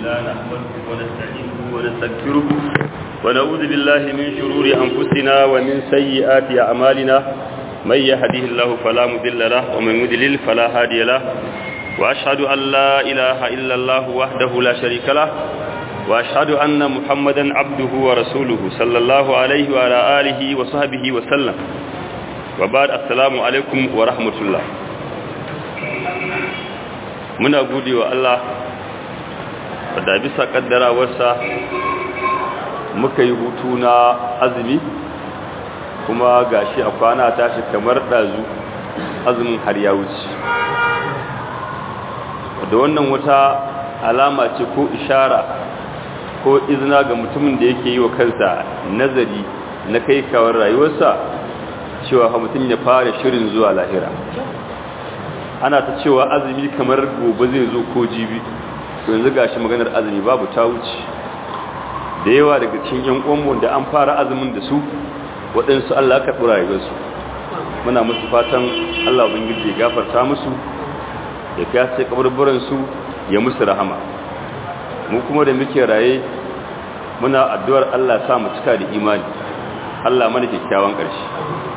لله نحمده ونستعينه ونستغفره ونعوذ بالله من شرور أنفسنا ومن سيئات أعمالنا من يهده الله فلا مضل له ومن يضلل فلا هادي له وأشهد أن لا إله إلا الله وحده لا شريك له وأشهد أن محمدا عبده ورسوله صلى الله عليه وعلى آله وصحبه وسلم وبعد السلام عليكم ورحمة الله muna gode wa Allah da bisa kaddarawarsa muka yi hutu na azumi kuma gashi a kwana tashi kamar ɗazu azumin har ya wuce da wannan wata alama ce ko ishara ko izina ga mutumin da yake yi wa kansa nazari na kai kawar rayuwarsa cewa mutum ya fara shirin zuwa lahira ana ta cewa azumi kamar gobe zai zo ko jibi yanzu gashi maganar azumi babu ta wuce da yawa daga cikin yan uwanmu da an fara azumin da su waɗansu Allah ka ɗora rayuwarsu muna musu fatan Allah ubangiji ya gafarta musu ya fiyace kaburburan su ya musu rahama mu kuma da muke raye muna addu'ar Allah sa mu cika da imani Allah mana kyakkyawan ƙarshe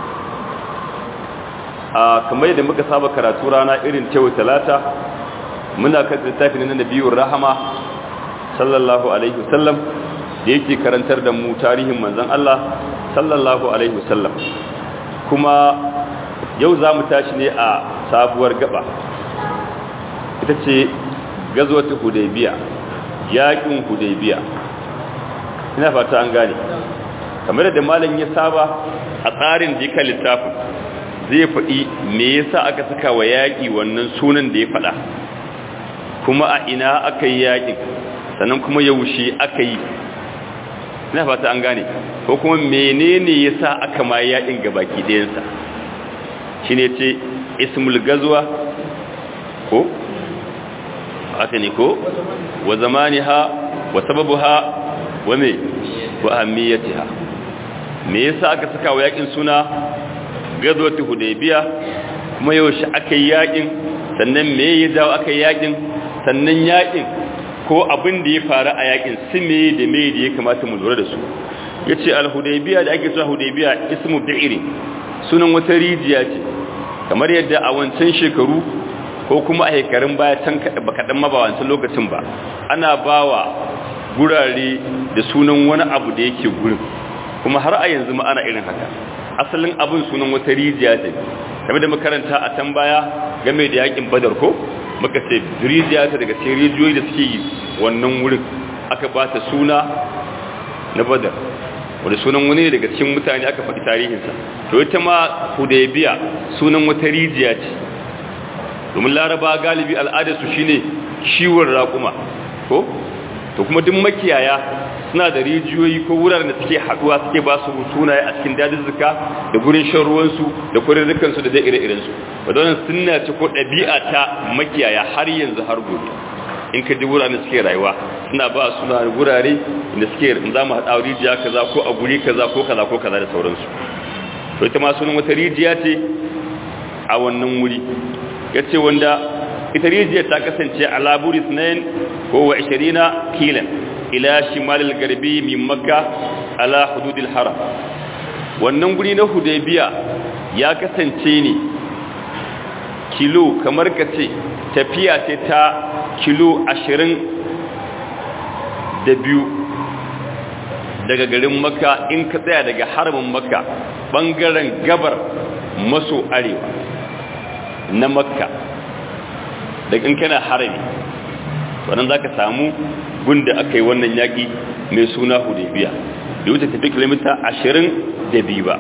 a kamar yadda muka saba karatu rana irin cewa talata muna kan littafin na nabiyur rahama sallallahu alaihi wasallam da yake karantar da mu tarihin manzon Allah sallallahu alaihi wasallam kuma yau za mu tashi ne a sabuwar gaba ita ce gazwatu hudaybiya yakin hudaybiya ina fata an gane kamar da malam ya saba a tsarin dika littafin zai faɗi me yasa aka saka wa yaƙi wannan sunan da ya faɗa kuma a ina aka yi yaƙin sannan kuma yaushe aka yi ina fata an gane ko kuma menene yasa aka ma yaƙin gabaki ɗayansa shi ne ce ismul gazuwa ko aka ne ko wa zamaniha wa sababuha wa me wa ahamiyatiha me yasa aka saka wa yaƙin suna gazwatu hudaybiya kuma yaushe aka yi yakin sannan me ya dawo aka yi yakin sannan yakin ko abin da ya faru a yakin su me da me da ya kamata mu lura da su yace al-hudaybiya da ake cewa hudaybiya ismu bi'ri sunan wata rijiya ce kamar yadda a wancan shekaru ko kuma a shekarun baya can ba kaɗan ma ba wancan lokacin ba ana bawa gurare da sunan wani abu da yake gurin kuma har a yanzu ma ana irin haka asalin abin sunan wata rijiya ce game da makaranta a can baya game da yakin badar ko muka ce rijiya ta daga cikin rijiyoyi da suke yi wannan wurin aka ba ta suna na badar wanda sunan wani daga cikin mutane aka faɗi tarihinsa to ita ma hudaybiya sunan wata rijiya ce domin laraba galibi al'adarsu shine ciwon raƙuma ko to kuma duk makiyaya suna da rijiyoyi ko wuraren da suke haduwa suke ba su sunaye a cikin dajizzuka da gurin shan ruwansu da kurirrikansu da dai ire-irensu wadda wannan sunna ce ko ɗabi'a ta makiyaya har yanzu har gobe in ka ji wuraren da suke rayuwa suna ba suna gurare da suke za mu haɗa rijiya kaza ko a guri kaza ko kaza ko kaza da sauransu to ita ma sunan wata rijiya ce a wannan wuri ya ce wanda ita rijiyar ta kasance a laburi sunayen ko wa 20 kilan ila shimalil garbi min makka ala hududil haram wannan guri na hudaybiya ya kasance ne kilo kamar ka ce tafiya ce ta kilo ashirin da biyu daga garin makka in ka tsaya daga haramin makka bangaren gabar maso arewa na makka daga in kana harami wannan za ka samu gunda aka yi wannan yaƙi mai suna hudebiya da wuce tafi kilomita ashirin da biyu ba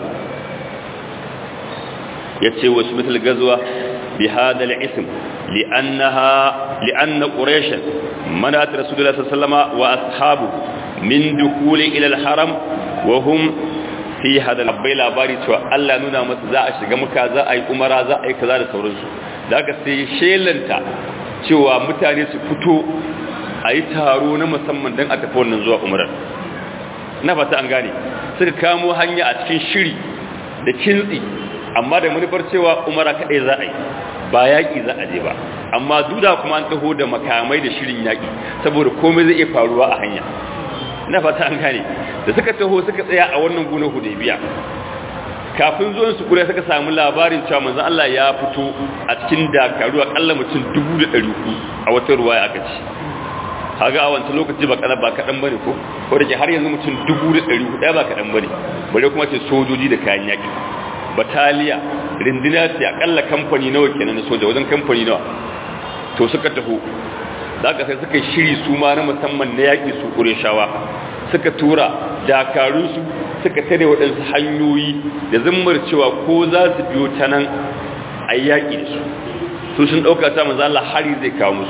ya ce wasu mital gazuwa bi hadal isim li'anna ƙureshin manat rasulullah sallama wa ashabu min dukuli ilal haram wa hum fi hadal bai labari cewa Allah nuna masa za a shiga muka za a yi umara za a yi kaza da sauransu da aka sai shelanta cewa mutane su fito a yi taro na musamman don a tafi wannan zuwa umarar na fata an gane suka kamo hanya a cikin shiri da kintsi amma da manufar cewa umara kaɗai za a yi ba yaƙi za a je ba amma duda kuma an taho da makamai da shirin yaƙi saboda komai zai iya faruwa a hanya ina fata an gane da suka taho suka tsaya a wannan gunar hudaybiya kafin zuwan su kure suka samu labarin cewa manzon Allah ya fito a cikin dakaru akalla mutum 1400 a wata ruwaya aka ci kaga a wancan lokaci ba kana ba kadan bane ko ko da ke har yanzu mutum 1400 ba kadan bane bare kuma ce sojoji da kayan yaki bataliya rindina ce akalla kamfani nawa kenan na soja wajen kamfani nawa to suka taho daga sai suka shiri su ma na musamman na yaki su shawa suka tura dakarunsu suka tare waɗansu hanyoyi da zimmar cewa ko za su biyo ta nan a yaƙi da su su sun ɗauka ta manzo Allah hari zai kawo musu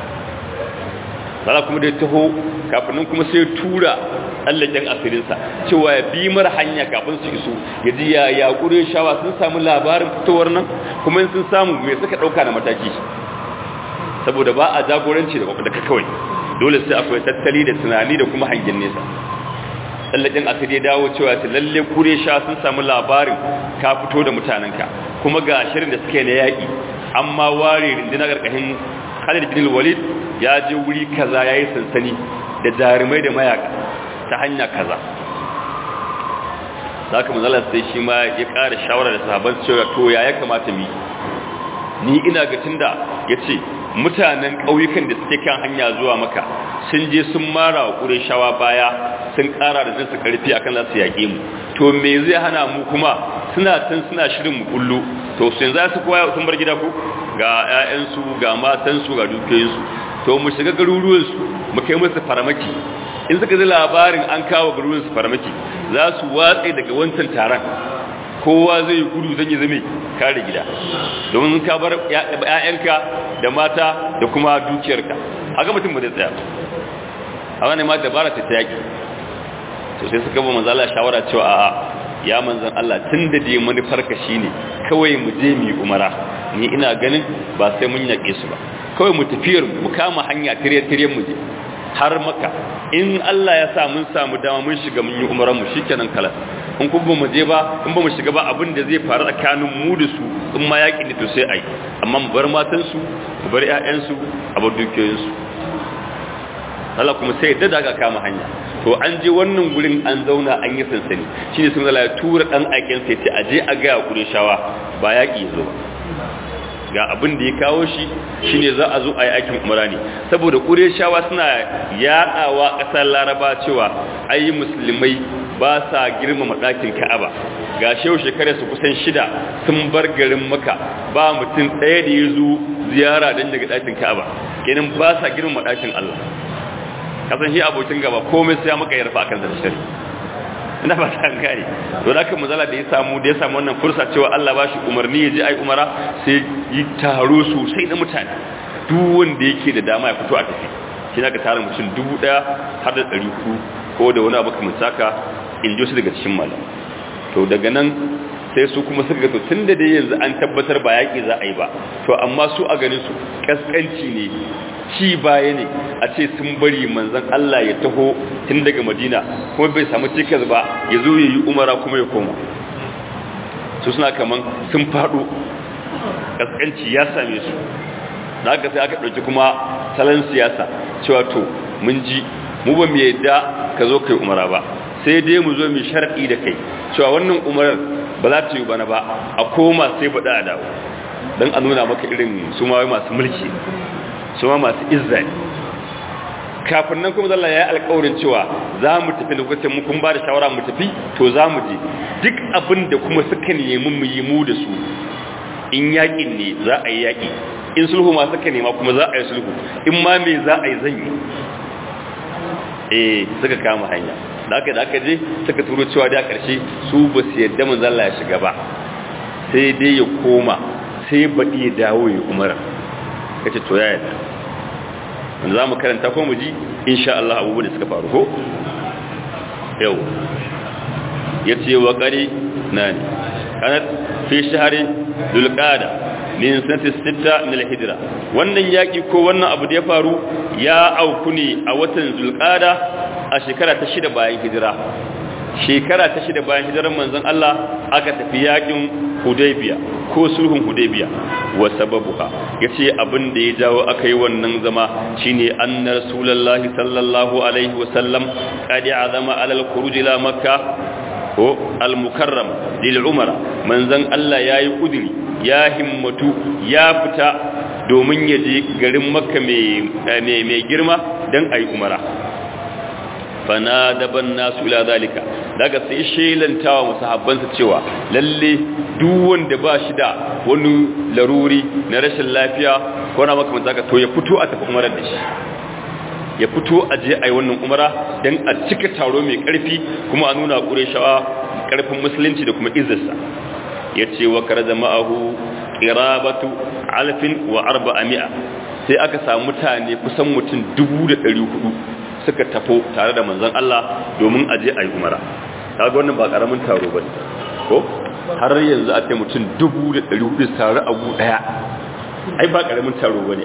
Allah kuma da taho kafin kuma sai tura tsallaken asirinsa cewa ya bi mara hanya kafin su iso ya ji ya yaƙure shawa sun samu labarin fitowar nan kuma sun samu mai suka ɗauka na mataki saboda ba a jagoranci da kawai dole sai akwai tattali da tunani da kuma hangen nesa tsallakin asiri ya dawo cewa ta lalle kure sha sun samu labarin ka fito da mutanenka kuma ga shirin da suke na yaƙi amma ware rindina ƙarƙashin khalid bin walid ya je wuri kaza ya yi sansani da jarumai da mayaka ta hanya kaza za ka manzala sai shi ma ya ƙara shawara da sahaban cewa to ya ya kamata mu ni ina ga tunda ya ce mutanen ƙauyukan da suke kan hanya zuwa maka sun je sun mara wa ƙureshawa baya sun ƙara da jinsu ƙarfi akan za su yaƙe mu to me zai hana mu kuma suna tun suna shirin mu kullu to su yanzu su koya sun bar gida ku ga 'ya'yansu ga matansu ga dukiyoyinsu to mu shiga garuruwansu mu kai musu faramaki in suka ji labarin an kawo garuruwansu faramaki za su watse daga wancan taron kowa zai gudu zan yi zame kare gida domin ka bar ‘ya'yanka da mata da kuma dukiyarka haka mutum ba zai tsaya a wani ma dabara ta yaƙi to sai suka ba manzala shawara cewa a'a ya manzan Allah tun da dai manufarka shi ne kawai mu je mu yi umara ni ina ganin ba sai mun yaƙe su ba kawai mu tafiyar mu kama hanya tirye-tiryen mu je har maka in Allah ya sa mun samu dama mun shiga mun yi umaran mu shikenan kala in kuma mu je ba in ba mu shiga ba abin da zai faru tsakanin mu da su in ma yaƙi ne to sai ai amma mu bar matan su mu bar ƴaƴan su a bar dukiyoyin su Allah kuma sai da daga kama hanya to an je wannan gurin an zauna an yi sansani shine sun zala ya tura dan aikin sai ce aje a ga kudin shawa ba yaƙi zo ba ga abin da ya kawo shi shine za a zo a yi aikin umara ne saboda shawa suna yaɗawa ƙasar laraba cewa ayi musulmai ba sa girmama ɗakin ka'aba ga shehu shekarar su kusan shida sun bar garin maka ba mutum ɗaya da ya zo ziyara don daga ɗakin ka'aba kenan ba sa girmama ɗakin allah kasan shi abokin gaba komai sai maka yarfa akan zarshari ina ba ta gane to da kan mazala da ya samu da ya samu wannan fursa cewa Allah ba shi umarni ya je ai umara sai yi taro sosai na mutane duk wanda yake da dama ya fito a tafi shi na ka tara mutum dubu daya har da ɗari ku ko da wani abu kamar saka in ji su daga cikin malam to daga nan sai su kuma suka ga to tun da dai yanzu an tabbatar ba yaƙi za a yi ba to amma su a ganin su kaskanci ne ci baya ne a ce sun bari manzan Allah ya taho tun daga madina kuma bai samu cikas ba ya zo ya yi umara kuma ya koma su suna kaman sun faɗo kaskanci ya same su da aka sai aka ɗauki kuma salon siyasa cewa to mun ji mu ba mu yadda ka zo kai umara ba sai dai mu zo mu sharɗi da kai cewa wannan umarar ba za ta yi bana ba a koma sai baɗa a dawo don a nuna maka irin su ma masu mulki su ma masu izza ne kafin nan kuma zalla ya yi alkawarin cewa za mu tafi lokacin mu kun ba da shawara mu tafi to za mu je duk abin da kuma suka nemi mu yi mu da su in yaƙin ne za a yi yaƙi in sulhu ma suka nema kuma za a yi sulhu in ma me za a yi zan yi eh suka kama hanya da aka da aka je suka turo cewa da ƙarshe su ba su yadda mun zalla ya shiga ba sai dai ya koma sai baɗi ya dawo ya umara kace to ya yadda wanda za mu karanta ko mu ji insha Allah abubuwan da suka faru ko yau ya ce wa ƙari na ne kanat fi shahari dulƙada min sanati sita min al-hijra wannan yaki ko wannan abu da ya faru ya auku ne a watan zulqada a shekara ta shida bayan hijira shekara ta shida bayan hijirar manzon Allah aka tafi yakin hudaybiya ko sulhun hudaybiya wa sababuha yace abin da ya jawo akai wannan zama shine anna rasulullahi sallallahu alaihi wa sallam qad azama ala al-khuruj ila makkah ko al-mukarram lil umara manzon Allah yayi kudiri ya himmatu ya fita domin ya je garin makka mai girma don a yi umara fana daban nasu ila zalika daga sai shelantawa masu habbansa cewa lalle duk wanda ba shi da wani laruri na rashin lafiya ko na makamanta ka to ya fito a tafi umarar da shi ya fito a je a yi wannan umara don a cika taro mai karfi kuma a nuna ƙureshawa karfin musulunci da kuma izarsa ya ce wa kar ma'ahu ƙirabatu alfin wa arba'a mi'a sai aka samu mutane kusan mutum dubu da ɗari hudu suka tafo tare da manzon Allah domin a je a yi umara kaga wannan ba ƙaramin taro ba ko har yanzu a ce mutum dubu da ɗari hudu tare a gu ɗaya ai ba ƙaramin taro ba ne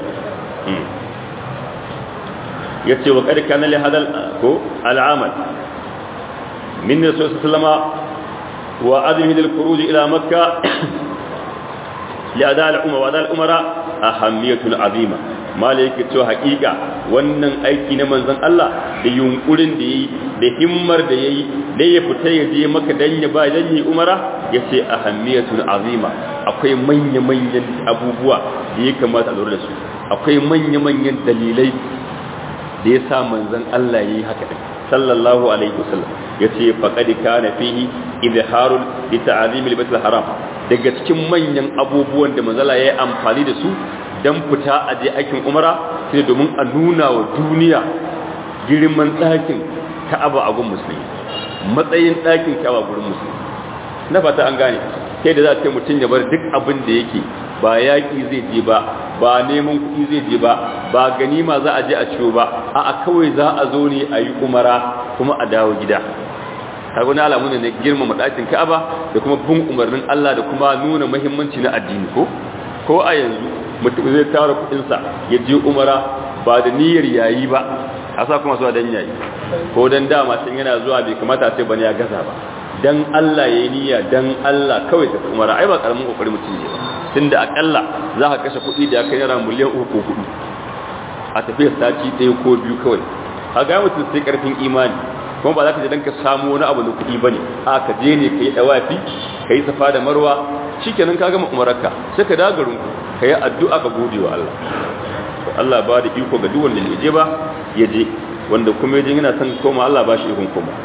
ya ce wa ƙarƙa na lihadal ko al'amal min rasul sallama wa azmi lil khuruj ila makka li ada al umma wa ada al umara ahammiyatul azima malaka to haƙiƙa wannan aiki na manzon Allah da yunkurin da yi da himmar da yayi da ya fita ya je maka dan ya ba dan yi umara yace ahammiyatul azima akwai manya manyan abubuwa da ya kamata a lura da su akwai manya manyan dalilai da ya sa manzon Allah yayi haka din sallallahu alaihi wasallam yace faqad kana fihi izharul li ta'zim al haram daga cikin manyan abubuwan da manzala yayi amfani da su dan fita a je aikin umara sai domin a nuna wa duniya girman ɗakin Ka'aba a gun musulmi matsayin ɗakin Ka'aba gurin musulmi na fata an gane sai da za ta mutum ya bar duk abin da yake ba yaƙi zai je ba ba neman kuɗi zai je ba ba ganima za a je a ciwo ba a'a kawai za a zo ne a yi umara kuma a dawo gida kaga wani alamu ne na girmama ɗakin Ka'aba da kuma bin umarnin Allah da kuma nuna muhimmanci na addini ko ko a yanzu mutum zai tara kuɗinsa ya je umara ba da niyyar yayi ba a sa kuma zuwa dan yayi ko dan dama tun yana zuwa bai kamata sai bane ya gaza ba dan Allah yayi niyya dan Allah kawai ta umara ai ba karamin kokari mutum ne ba tunda akalla za ka kashe kuɗi da ya kai naira miliyan uku ko hudu a tafiyar sati ɗaya ko biyu kawai a ga mutum sai karfin imani kuma ba za ka je dan ka samu wani abu na kuɗi bane a ka je ne ka yi dawafi ka yi safa da marwa shikenan ka gama umararka sai ka dagarin ka yi addu'a ka gode wa Allah Allah ba da iko ga duk wanda ya je ba ya je wanda kuma ya je yana son koma Allah ba shi ikon koma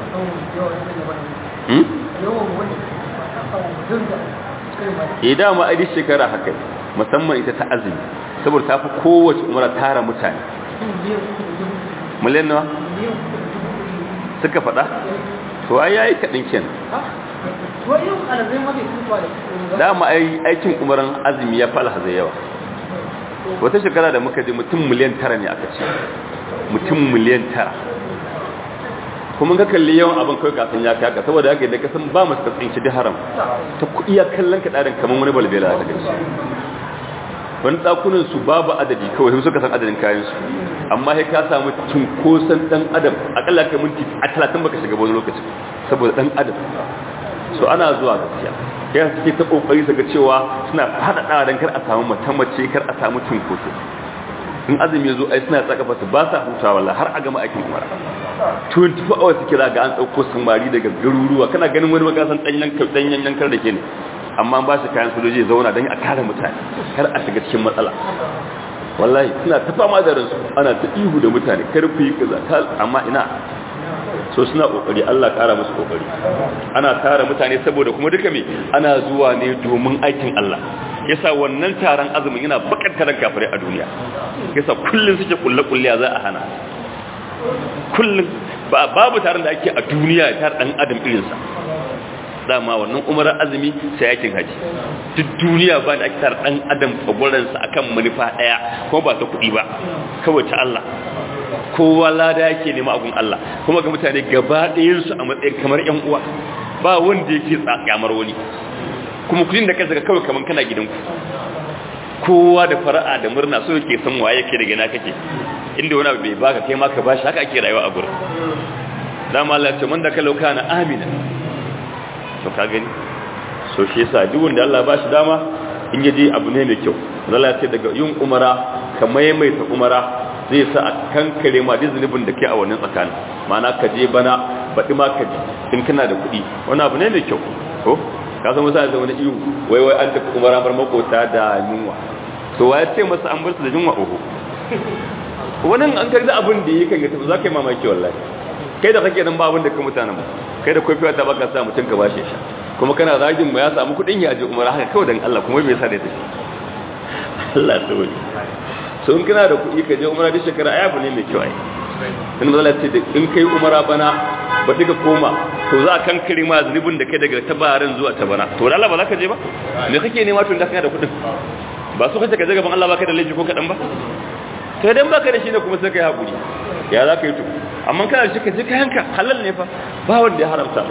ya dama a shekara haka musamman ita ta azumi saboda ta fi kowace umara tara mutane miliyan nawa suka faɗa to ai yayi kaɗin ken dama ai aikin umaran azumi ya fala hazai yawa wata shekara da muka je mutum miliyan tara ne aka ce mutum miliyan tara kuma ka kalli yawan abin kawai kafin ya kaka saboda haka da kasan ba masu katsin shi da haram ta kuɗi ya kallon ka ɗarin kamar wani balbela a gaji wani ɗakunan su babu adadi kawai sun suka san adadin kayan su amma sai ka samu cunkoson ɗan adam akalla kai minti a talatin baka shiga wani lokacin saboda ɗan adam so ana zuwa gaskiya ya suke ta kokari su ga cewa suna faɗaɗa don kar a samu mace kar a samu cunkoso in azumi ya zo ai suna tsaka su ba sa hutawa wallahi har a gama aikin umara 24 hours suke za ga an ɗauko samari daga garuruwa kana ganin wani makasan ɗanyen ɗanyen yankar da ke ne amma ba shi kayan sojoji zauna don a kare mutane kar a shiga cikin matsala wallahi suna ta fama da ransu ana ta ihu da mutane kar ku yi kaza amma ina so suna kokari Allah kara musu kokari ana tara mutane saboda kuma duka me ana zuwa ne domin aikin Allah yasa wannan taron azumin yana bakar kafirai a duniya yasa kullun suke kulle kulle za a hana kullun ba babu taron da ake a duniya tar dan adam irin sa dama wannan umarar azumi sai yakin haji duk duniya ba da ake tar dan adam tsagwaran sa akan manufa daya kuma ba ta kudi ba kawai ta Allah kowa lada yake nema agun Allah kuma ga mutane gaba ɗayansu a matsayin kamar ‘yan uwa ba wanda yake tsakamar wani kuma kudin da kansa kawai kamar kana gidanku kowa da fara'a da murna so yake san waye yake daga na kake inda wani abu bai baka kai ma ka bashi haka ake rayuwa a gurin dama Allah ce man da ka lauka na amina to ka gani so shi yasa duk wanda Allah ba shi dama in yaje abu ne mai kyau Allah ce daga yin umara ka maimaita umara zai sa a kankare ma duk zunubin da ke a wannan tsakanin ma'ana ka je bana baɗi ma ka ji in kana da kuɗi wani abu ne mai kyau ko ka san masa da wani iyo wai wai an tafi umara bar makota da yunwa to wa ya ce masa an bar su da yunwa oho wannan an karzi abin da yake ga tafi za ka yi mamaki wallahi kai da kake nan ba abin da ka mutanen ba kai da kofiwa ta baka sa mutum ka bashi sha kuma kana zagin mu ya samu kuɗin ya je umara haka kawai dan Allah kuma bai sa da ta Allah ya tsawai so in kana da kuɗi ka je umara duk shekara ai abu ne mai kyau ai in mazala ce da in kai umara bana ba duka koma to za a kankare ma zunubin da kai daga tabarin zuwa tabana to da Allah ba za ka je ba me kake nema tun da kana da kuɗin ba su kace ka je gaban Allah ba ka da laifi ko kaɗan ba to idan ba ka da shi ne kuma sai ka yi haƙuri ya za ka yi to amma kana da shi ka je kayanka halal ne fa ba wanda ya haramta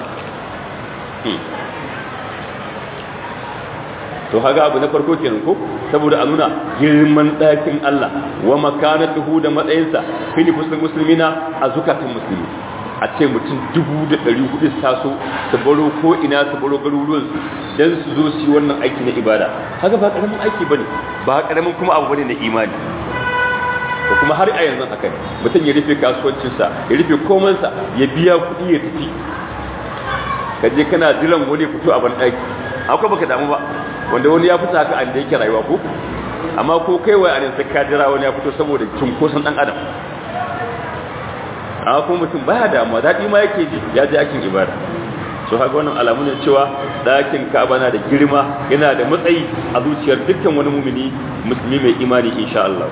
to haga abu na farko kenan ko saboda a nuna girman ɗakin Allah wa makanatuhu da matsayinsa fili fusul musulmina a zukatan musulmi a ce mutum dubu da ɗari hudu taso su baro ko ina su baro garuruwan su don su zo su yi wannan aiki na ibada haka ba ƙaramin aiki bane ba ƙaramin kuma abu bane na imani da kuma har a yanzu haka mutum ya rufe kasuwancinsa ya rufe komansa ya biya kuɗi ya tafi ka je kana jiran wani fito a ban ɗaki akwai baka damu ba wanda wani ya fita haka an da yake rayuwa ko amma ko kai wai a sai ka jira wani ya fito saboda cunkoson dan adam amma kuma mutum baya damuwa daɗi ma yake ji ya je aikin ibada so haka wannan alamu ne cewa ɗakin ka'aba na da girma yana da matsayi a zuciyar dukkan wani mumini musulmi mai imani insha Allah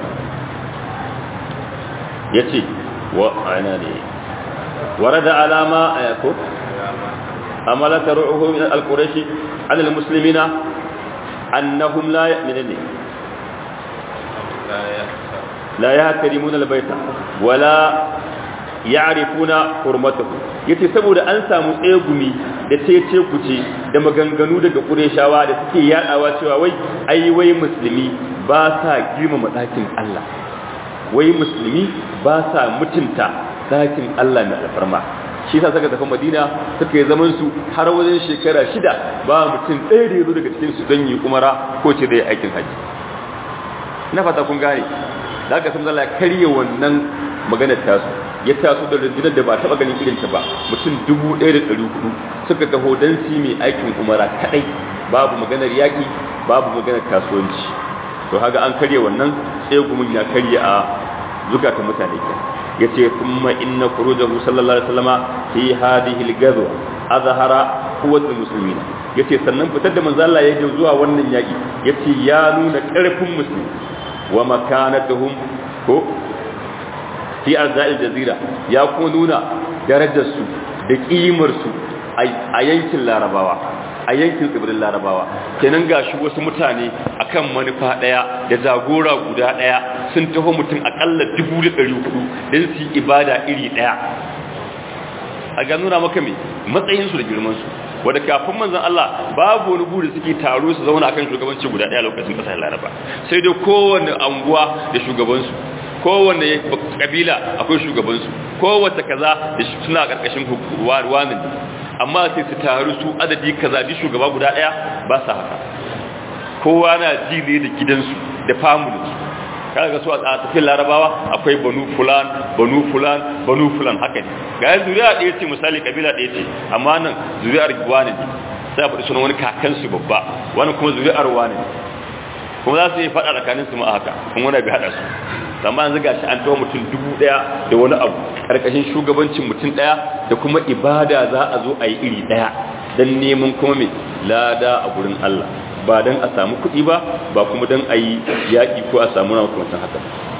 yace wa ana ne warada alama ayako amala taruhu min al-quraishi ala al-muslimina annahum la yu'minuna la yahtarimuna al-bayta wala ya'rifuna hurmatahu yace saboda an samu tsegumi da cece kuce da maganganu daga Qurayshawa da suke yadawa cewa wai ai wai musulmi ba sa girmama dakin Allah wai musulmi ba sa mutunta dakin Allah mai alfarma shi yasa suka tafi Madina suka yi zaman su har wajen shekara shida ba mutum ɗaya da yazo daga cikin su don yi umara ko ce da aikin haji ina fata kun gane da aka san Allah ya karye wannan maganar tasu ya taso da rundunar da ba taɓa ganin irin ta ba mutum dubu ɗaya da ɗari hudu suka taho don su mai aikin umara kaɗai babu maganar yaƙi babu maganar kasuwanci to haga an karye wannan tsegumin ya karye a zukatan mutane ke ya ce kuma inna kurujahu sallallahu alaihi wasallama fi hadhihi al-ghazwa azhara quwwatul muslimina yace sannan fitar da manzo Allah ya je zuwa wannan yaki yace ya nuna karfin musulmi wa makanatuhum ko fi arzai jazira ya kuma nuna darajarsu da ƙimarsu a yankin larabawa a yankin tsibirin larabawa kenan ga shi wasu mutane akan manufa ɗaya da jagora guda ɗaya sun taho mutum akalla dubu da ɗari hudu don su yi ibada iri ɗaya a ga nuna maka mai matsayinsu da girmansu wadda kafin manzan Allah babu wani buri suke taro su zauna akan shugabanci guda ɗaya lokacin ƙasar laraba sai dai kowane anguwa da shugabansu kowanne kabila akwai shugabansu kowace kaza da suna karkashin wani amma sai su taru su adadi kaza bi shugaba guda daya ba sa haka kowa na ji ne da gidansu da familinsu kaga ga su a tafiyar larabawa akwai banu fulan banu fulan banu fulan haka ne ga yanzu zuriya ɗaya ce misali kabila ɗaya ce amma nan zuriyar wani ne sai a faɗi sunan wani kakansu babba wani kuma zuriyar wani ne kuma za su yi faɗa tsakanin su ma haka kuma wani bai haɗa su amma yanzu gashi an tawo mutum dubu ɗaya da wani abu ƙarƙashin shugabancin mutum ɗaya da kuma ibada za a zo a yi iri ɗaya don neman kuma mai lada a gurin Allah ba don a samu kuɗi ba ba kuma don a yi yaƙi ko a samu rawa kuma haka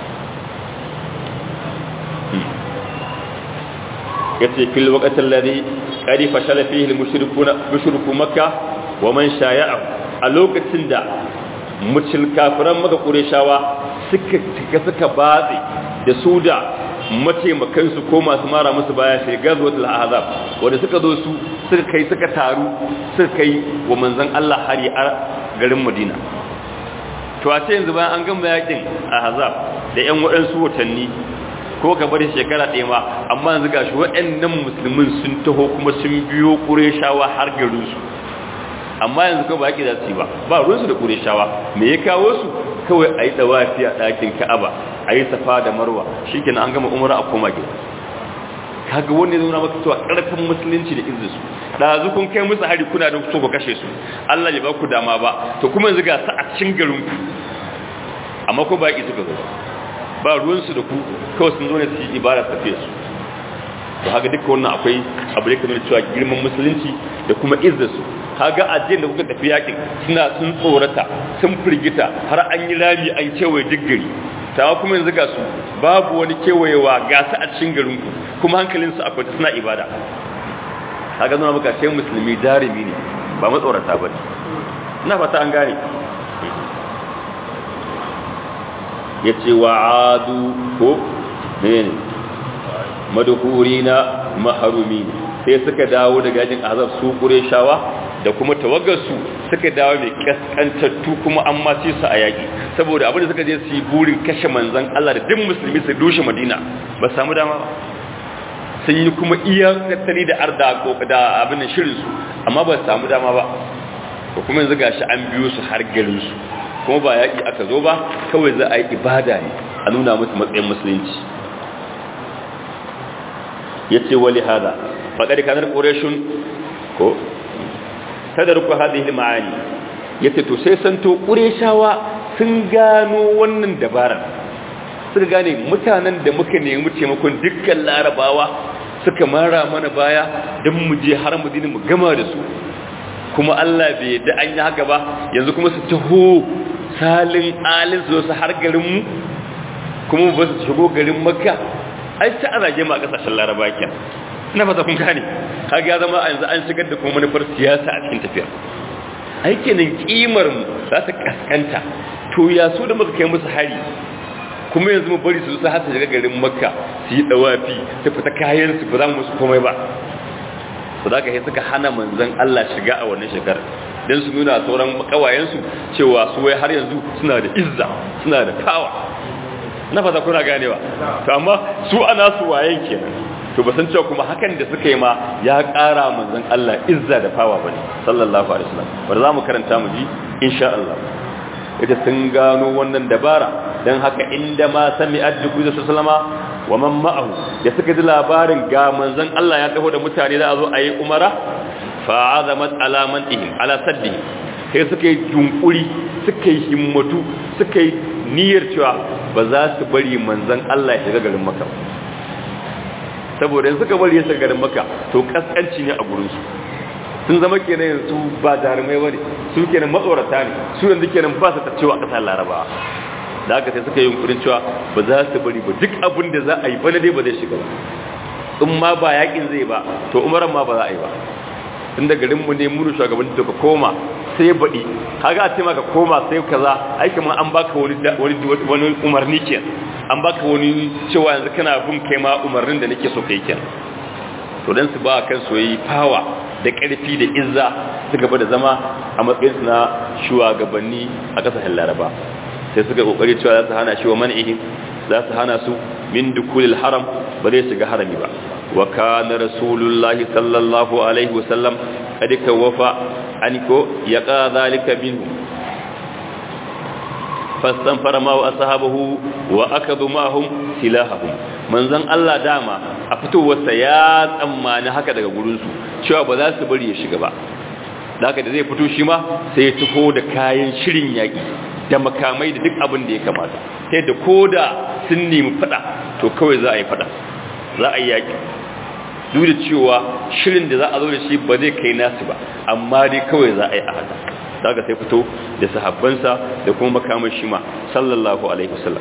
ya ce fil waƙatar lade ƙari fashala fiye mushriku makka wa man shaya'ahu a lokacin da mucil kafiran maka ƙureshawa suka cika suka batse da su da mataimakansu ko masu mara musu baya sai gazwatul ahzab wanda suka zo su suka kai suka taru suka kai wa manzon Allah hari a garin Madina to a ce yanzu bayan an gama yakin ahzab da yan waɗansu watanni ko ka bari shekara ɗaya ma amma yanzu gashi waɗannan musulmin sun taho kuma sun biyo ƙureshawa har garin su amma yanzu kawai ba yaƙi za su yi ba ba ruwansu da ƙureshawa me ya kawo su kawai a yi ɗawafi a ɗakin ka'aba a yi safa da marwa shi kenan an gama umara a koma gida kaga wanda zai maka cewa ƙarfin musulunci da izinin su ɗazu kun kai musu hari kuna da so ku kashe su Allah ya ba ku dama ba to kuma yanzu ga sa a cikin garin ku amma ko ba suka zo ba ruwansu da ku kawai sun zo ne su yi ibada tafiye su to haka duka wannan akwai abu da kamar cewa girman musulunci da kuma izzinsu haga ajiyar da kuka tafi yakin suna sun tsorata sun firgita har an yi rami an kewaye duk gari tawa kuma yanzu ga su babu wani kewayewa ga su a cikin garin ku kuma hankalinsu a kwanta suna ibada haga zama muka ce musulmi jarumi ne ba matsorata ba ne ina fata an gane ya ce wa adu ko ne madhurina maharumi sai suka dawo daga yajin azab su shawa da kuma tawagarsu suka dawo mai kaskantattu kuma an mace su a yaƙi saboda abin da suka je su yi burin kashe manzan Allah da duk musulmi su dushe madina ba samu dama ba sun yi kuma iya tattali da arda da abin da shirinsu amma ba samu dama ba ko kuma yanzu gashi an biyo su har garinsu kuma ba yaƙi aka zo ba kawai za a yi ibada ne a nuna musu matsayin musulunci ya ce wali hada faɗaɗi kanar ƙorashin ko tadarku hadhihi ma'ani yace to sai santo ƙureshawa sun gano wannan dabarar suka gane mutanen da muka nemi taimakon dukkan larabawa suka mara mana baya don mu je har mu mu gama da su kuma Allah bai yadda an yi haka ba yanzu kuma su taho salin alin su su har garin mu kuma ba su shigo garin makka ai ta a zage ma a kasashen laraba kenan ina fata kun gane kaga ya zama yanzu an shigar da kuma manufar siyasa a cikin tafiyar aikinin kimar mu za ta kaskanta to ya so da muka kai musu hari kuma yanzu mu bari su su har su shiga garin makka su yi dawafi su fita kayan su ba za mu musu komai ba su da kai suka hana manzon Allah shiga a wannan shekarar dan su nuna sauran kawayensu cewa su wai har yanzu suna da izza suna da kawa na fata kuna ganewa to amma su ana su wayen kenan to ba san cewa kuma hakan da suka yi ma ya ƙara manzon Allah izza da fawa bane sallallahu alaihi wasallam bar za mu karanta mu ji insha Allah ita sun gano wannan dabara dan haka inda ma sami adduku da sallama wa man ma'ahu da suka ji labarin ga manzon Allah ya taho da mutane za a zo a yi umara fa azamat alaman ihim ala saddihim sai suka yi junkuri suka yi himmatu suka yi niyyar cewa ba za su bari manzon Allah ya shiga garin Makka saboda yanzu suka bari ya shiga garin Makka to kaskanci ne a gurin su sun zama kenan yanzu ba jarumai bane su kenan matsorata ne su yanzu kenan ba su tacewa a kasar Larabawa da haka sai suka yi yunkurin cewa ba za su bari ba duk abin da za a yi bana dai ba zai shiga ba in ma ba yakin zai ba to umaran ma ba za a yi ba tun da garinmu ne munu shugaban da ka koma sai baɗi kaga a ce maka koma sai kaza aiki ma an baka wani wani umarni ke an baka wani cewa yanzu kana bin kai ma umarnin da nake so kai ke to dan su ba kan soyayyi fawa da ƙarfi da izza su gaba da zama a matsayin na shugabanni a ƙasashen laraba sai suka kokari cewa za su hana shi wa man'ihim za su hana su min dukulil haram ba zai shiga harami ba wa kana rasulullahi sallallahu alaihi wasallam kad kawafa aniko yaqa zalika minhu fastanfara ma wa ashabahu wa akadu ma'hum silahahum manzon Allah dama a fitowarsa ya tsammani haka daga gurin su cewa ba za su bari ya shiga ba da haka da zai fito shi ma sai ya taho da kayan shirin yaki da makamai da duk abin da ya kamata ta yadda ko da sun nemi fada to kawai za a yi fada za a yi yaƙi duk da cewa shirin da za a zo da shi ba zai kai nasu ba amma dai kawai za a yi a haka za ka sai fito da sahabbansa da kuma makamai shi ma sallallahu alaihi wasallam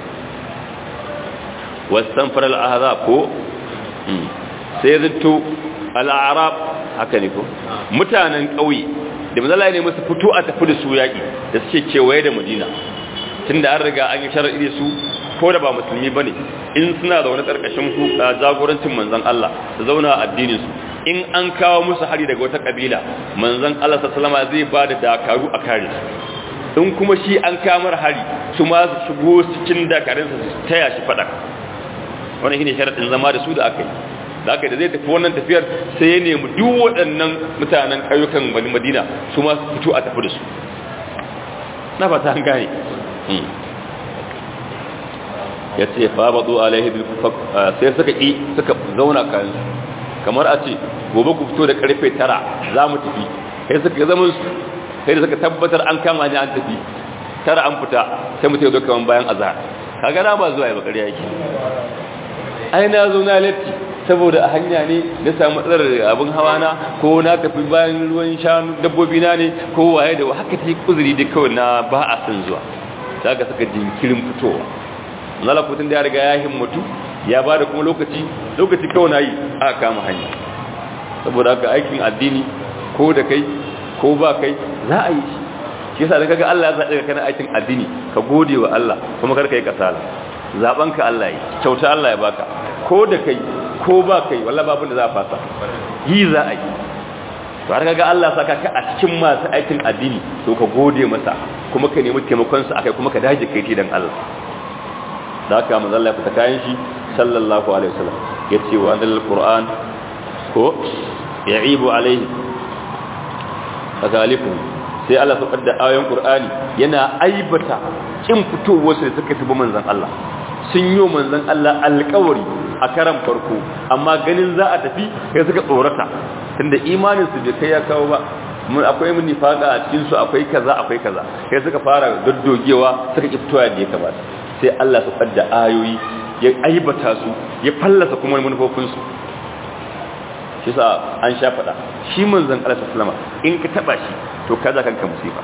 wasan farar ahazab ko sai zinto al'arab haka ne ko mutanen ƙauye da mazala ne musu fito a tafi da su yaƙi da suke kewaye da madina tun da an riga an yi shara'i su ko da ba musulmi ba ne in suna da wani ƙarƙashin jagorancin manzan Allah da zauna a addininsu in an kawo musu hari daga wata ƙabila manzan Allah sassalama zai ba da dakaru a kare su in kuma shi an kamar hari su ma su shigo cikin dakarinsa su taya shi faɗa wani shine sharaɗin zama da su da aka yi da aka da zai tafi wannan tafiyar sai ya nemi duk waɗannan mutanen ƙauyukan bani madina su ma su fito a tafi da su na fata an gane ya ce fa ba zo alaihi sai suka ƙi suka zauna kayan kamar a ce gobe ku fito da karfe tara za mu tafi sai suka zama su sai da suka tabbatar an kama ni an tafi tara an fita sai mutum ya zo kaman bayan azhar kaga na ba zuwa ya bakari yake ai na zo na latti saboda a hanya ne na samu matsalar abin hawa na ko na tafi bayan ruwan shanu dabbobi na ne ko waye da haka ta yi kuzuri da kawai na ba a son zuwa daga suka jinkirin fitowa nalakutun da ya riga ya himmatu ya ba da kuma lokaci lokaci kawai na yi aka kama hanya saboda haka aikin addini ko da kai ko ba kai za a yi shi shi yasa da kaga Allah ya zaɓe ka kana aikin addini ka gode wa Allah kuma kar ka yi kasala zaben ka Allah yi kyauta Allah ya baka ko da kai ko ba kai wallahi babun da za a fasa yi za a yi to har kaga Allah saka ka a cikin masu aikin addini to ka gode masa kuma ka nemi taimakon sa akai kuma ka daje kai dan Allah da haka manzo Allah ya fita kayan shi sallallahu alaihi wasallam yace wa anzal qur'an ko ya'ibu alaihi kazalifu sai Allah su da ayoyin qur'ani yana aibata kin fitowar su da suka tabi manzon Allah sun yi manzon Allah alƙawari a karan farko amma ganin za a tafi sai suka tsorata tunda imanin su bai kai ya kawo ba mun akwai mun nifaka a cikin su akwai kaza akwai kaza sai suka fara doddogewa suka ki fitowa da ya kamata sai Allah su da ayoyi ya aibata su ya fallasa kuma manufofinsu shi sa an sha faɗa shi manzan Allah sallama in ka taba shi to kaza kanka musifa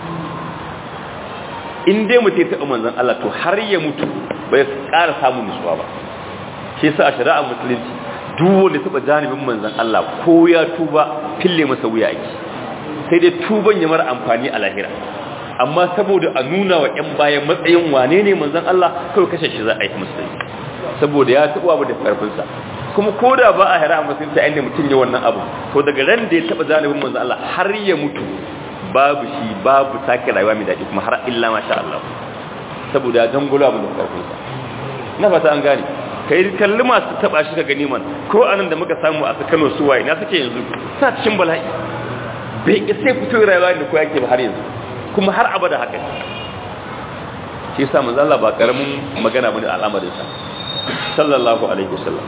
in dai mutum ya taɓa manzan Allah to har ya mutu bai ƙara samun nutsuwa ba shi sa a shari'a musulunci duk wanda taɓa janibin manzan Allah ko ya tuba fille masa wuya ake sai dai tuban ya mara amfani a lahira amma saboda a nuna wa ‘yan bayan matsayin wane ne manzan Allah kawai kashe shi za a yi musulunci saboda ya taɓa abu da ƙarfinsa kuma ko da ba a hira a musulunci a inda mutum ya wannan abu to daga ran da ya taɓa zanibin manzan Allah har ya mutu babu shi babu sake rayuwa mai daɗi kuma har illa masha Allah saboda ya dangula abu da ƙarfinsa na fata an gane kai kalli masu taɓa shi ka gani man ko anan da muka samu a Kano suwaye na suke yanzu sa cikin bala'i bai sai fito rayuwa da ko yake ba har yanzu kuma har abada haka shi yasa manzo Allah ba karamin magana bane al'amarin sa sallallahu alaihi wasallam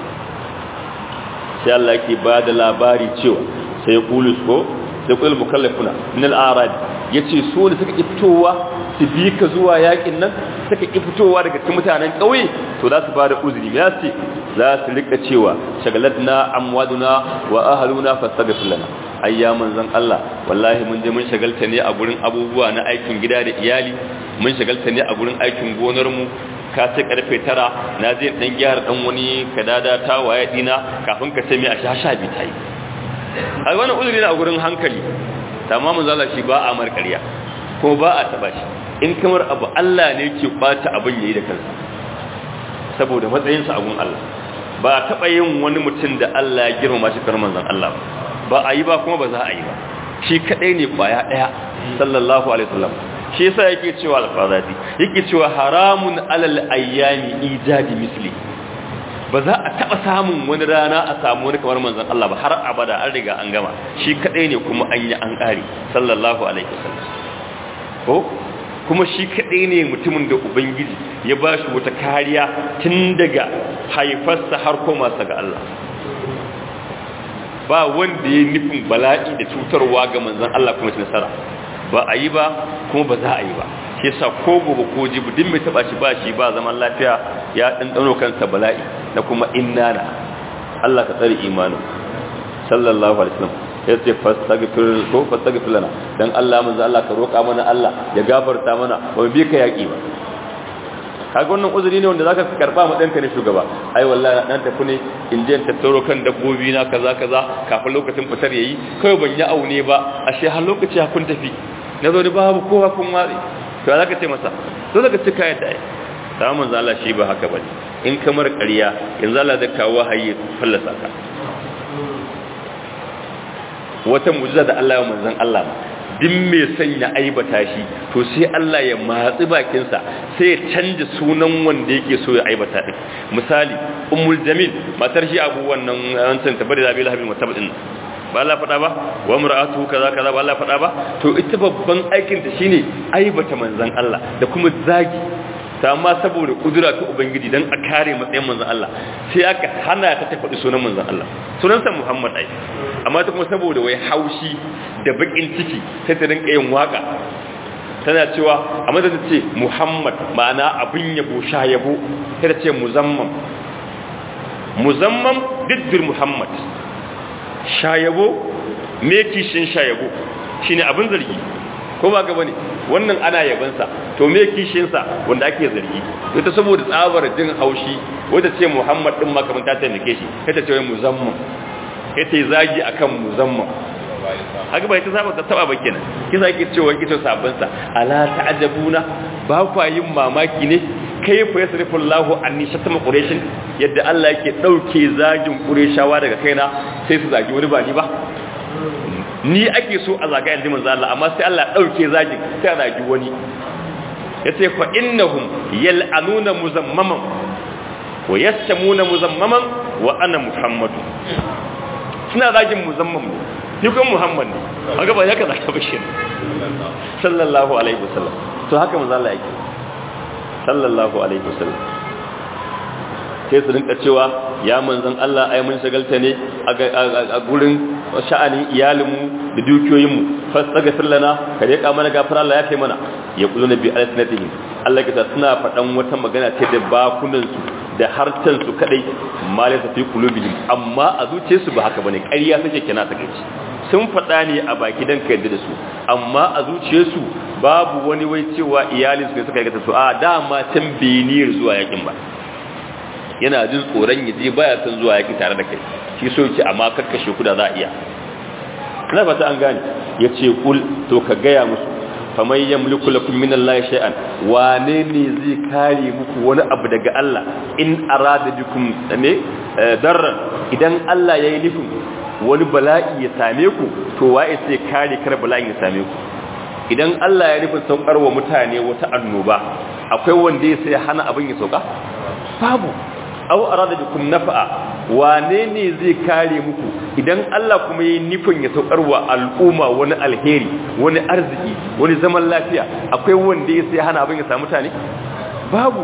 sai Allah yake ba da labari cewa sai qulus ko sai qul mukallafuna min al-arad yace su ne suka fitowa su bi ka zuwa yakin nan suka ki fitowa daga cikin mutanen kauye to za su ba da uzuri me yace za su rika cewa shagalatna amwaduna wa ahluna fastaghfir lana ayya manzon Allah wallahi mun je mun shagalta ne a gurin abubuwa na aikin gida da iyali mun shagalta ne a gurin aikin gonar mu ka ce karfe tara na je dan gyara dan wani kadada ta waye dina kafin ka ce mai a sha bi tayi ai wannan uzuri ne a gurin hankali tamamin zalla shi ba a markariya ko ba a taba shi in kamar abu Allah ne ke bata abin yayi da kansa saboda matsayinsa a gun Allah ba a taba yin wani mutum da Allah ya girmama shi kar manzon Allah ba ba a yi ba kuma ba za a yi ba shi kadai ne kwaya daya sallallahu alaihi wasallam shi yasa yake cewa al-fadati yake cewa haramun alal ayyami ijadi misli ba za a taba samun wani rana a samu wani kamar manzon Allah ba har abada an riga an gama shi kadai ne kuma an yi an kare sallallahu alaihi wasallam ko kuma shi kadai ne mutumin da ubangiji ya ba shi wata kariya tun daga haifarsa har koma sa ga Allah ba wanda ya nufin bala'i da cutarwa ga manzon Allah kuma shi nasara ba a yi ba kuma ba za a yi ba shi yasa ko gobe ko jibi din mai taba shi ba shi ba zaman lafiya ya ɗanɗano kansa bala'i da kuma innana Allah ka tsare imanin sallallahu alaihi wasallam ya ce fastaghfir ko fastaghfir lana dan Allah manzo Allah ka roƙa mana Allah ya gafarta mana ba mu bi ka yaki ba kaga wannan uzuri ne wanda zaka karba mu danka ne shugaba ai wallahi dan tafi ne in je tattaro kan dabbobi na kaza kaza kafin lokacin fitar yayi kai ban yi aune ba ashe har lokaci kun tafi na zo ni babu kowa kun watsi to zaka ce masa to zaka ce kai da ai da manzo Allah shi ba haka bane in kamar ƙarya yanzu Allah zai kawo hayye fallasa ka wata mu'jiza da Allah ya manzon Allah duk mai son ya aibata shi to sai Allah ya matsi bakinsa sai ya canja sunan wanda yake so ya aibata din misali ummul jamil matar shi abu wannan wancan tabbari da bil habib mutabadin ba Allah faɗa ba wa mar'atu kaza kaza ba Allah faɗa ba to ita babban aikin ta shine aibata manzon Allah da kuma zagi ta amma saboda kudura ta ubangiji dan a kare matsayin manzon Allah sai aka hana ta ta faɗi sunan manzon Allah sunansa Muhammad ai amma ta kuma saboda wai haushi da bakin ciki sai ta rinka yin waka tana cewa a madadin ce Muhammad ma'ana abin yabo sha yabo sai ta ce muzammam muzammam diddir Muhammad shayabo me kishin shayabo shine abin zargi ko ba gaba ne wannan ana yabansa to me kishinsa wanda ake zargi ita saboda tsabar jin haushi wata ce Muhammad din makamin ta taimake shi kai ta ce wai muzammam kai ta zagi akan muzammam haka bai ta saba ta taba ba kenan kisa yake cewa kito sabon sa ala ta'ajabuna ba kwa yin mamaki ne kaifa yasrifu Allahu anni shatama quraish yadda Allah yake dauke zagin qurayshawa daga kaina sai su zagi wani ba ni ba ni ake so a zaga yanzu manzo Allah amma sai Allah dauke zagin sai a zagi wani yace fa innahum yal'anuna muzammaman wa yastamuna muzammaman wa ana muhammadu suna zagin muzammam ni kuma muhammad ne haka ba ya ka zaka bashi sallallahu alaihi wasallam to haka manzo Allah yake sallallahu alaihi wasallam sai su rinka cewa ya manzon Allah ai mun shagalta ne a gurin sha'anin iyalinmu da dukiyoyinmu fastaghfir lana ka rika mana gafara Allah ya kai mana ya kullu nabi alsinatihim Allah ya suna faɗan wata magana ce da bakunan su da harcen su kadai malai ta fi qulubihim amma a zuciyarsu ba haka bane ƙarya take kina ta kai sun faɗa ne a baki dan ka yarda da su amma a zuciyarsu babu wani wai cewa iyalinsu ne suka aikata su a dama can beniyar zuwa yakin ba yana jin tsoron ya je baya son zuwa yaki tare da kai shi so yake amma kakkashe ku da za a iya na fata an gane ya ce kul to ka gaya musu faman yamliku lakum min Allah shay'an wane ne zai kare muku wani abu daga Allah in arada bikum ne darran idan Allah yayi nufin wani bala'i ya same ku to waye sai kare kar bala'in ya same ku idan Allah ya nufin saukar wa mutane wata annoba akwai wanda ya sai hana abin ya sauka babu aw arada bikum naf'a wane ne zai kare muku idan Allah kuma yi nufin ya saukar wa al'umma wani alheri wani arziki wani zaman lafiya akwai wanda ya sai hana abin ya samu mutane babu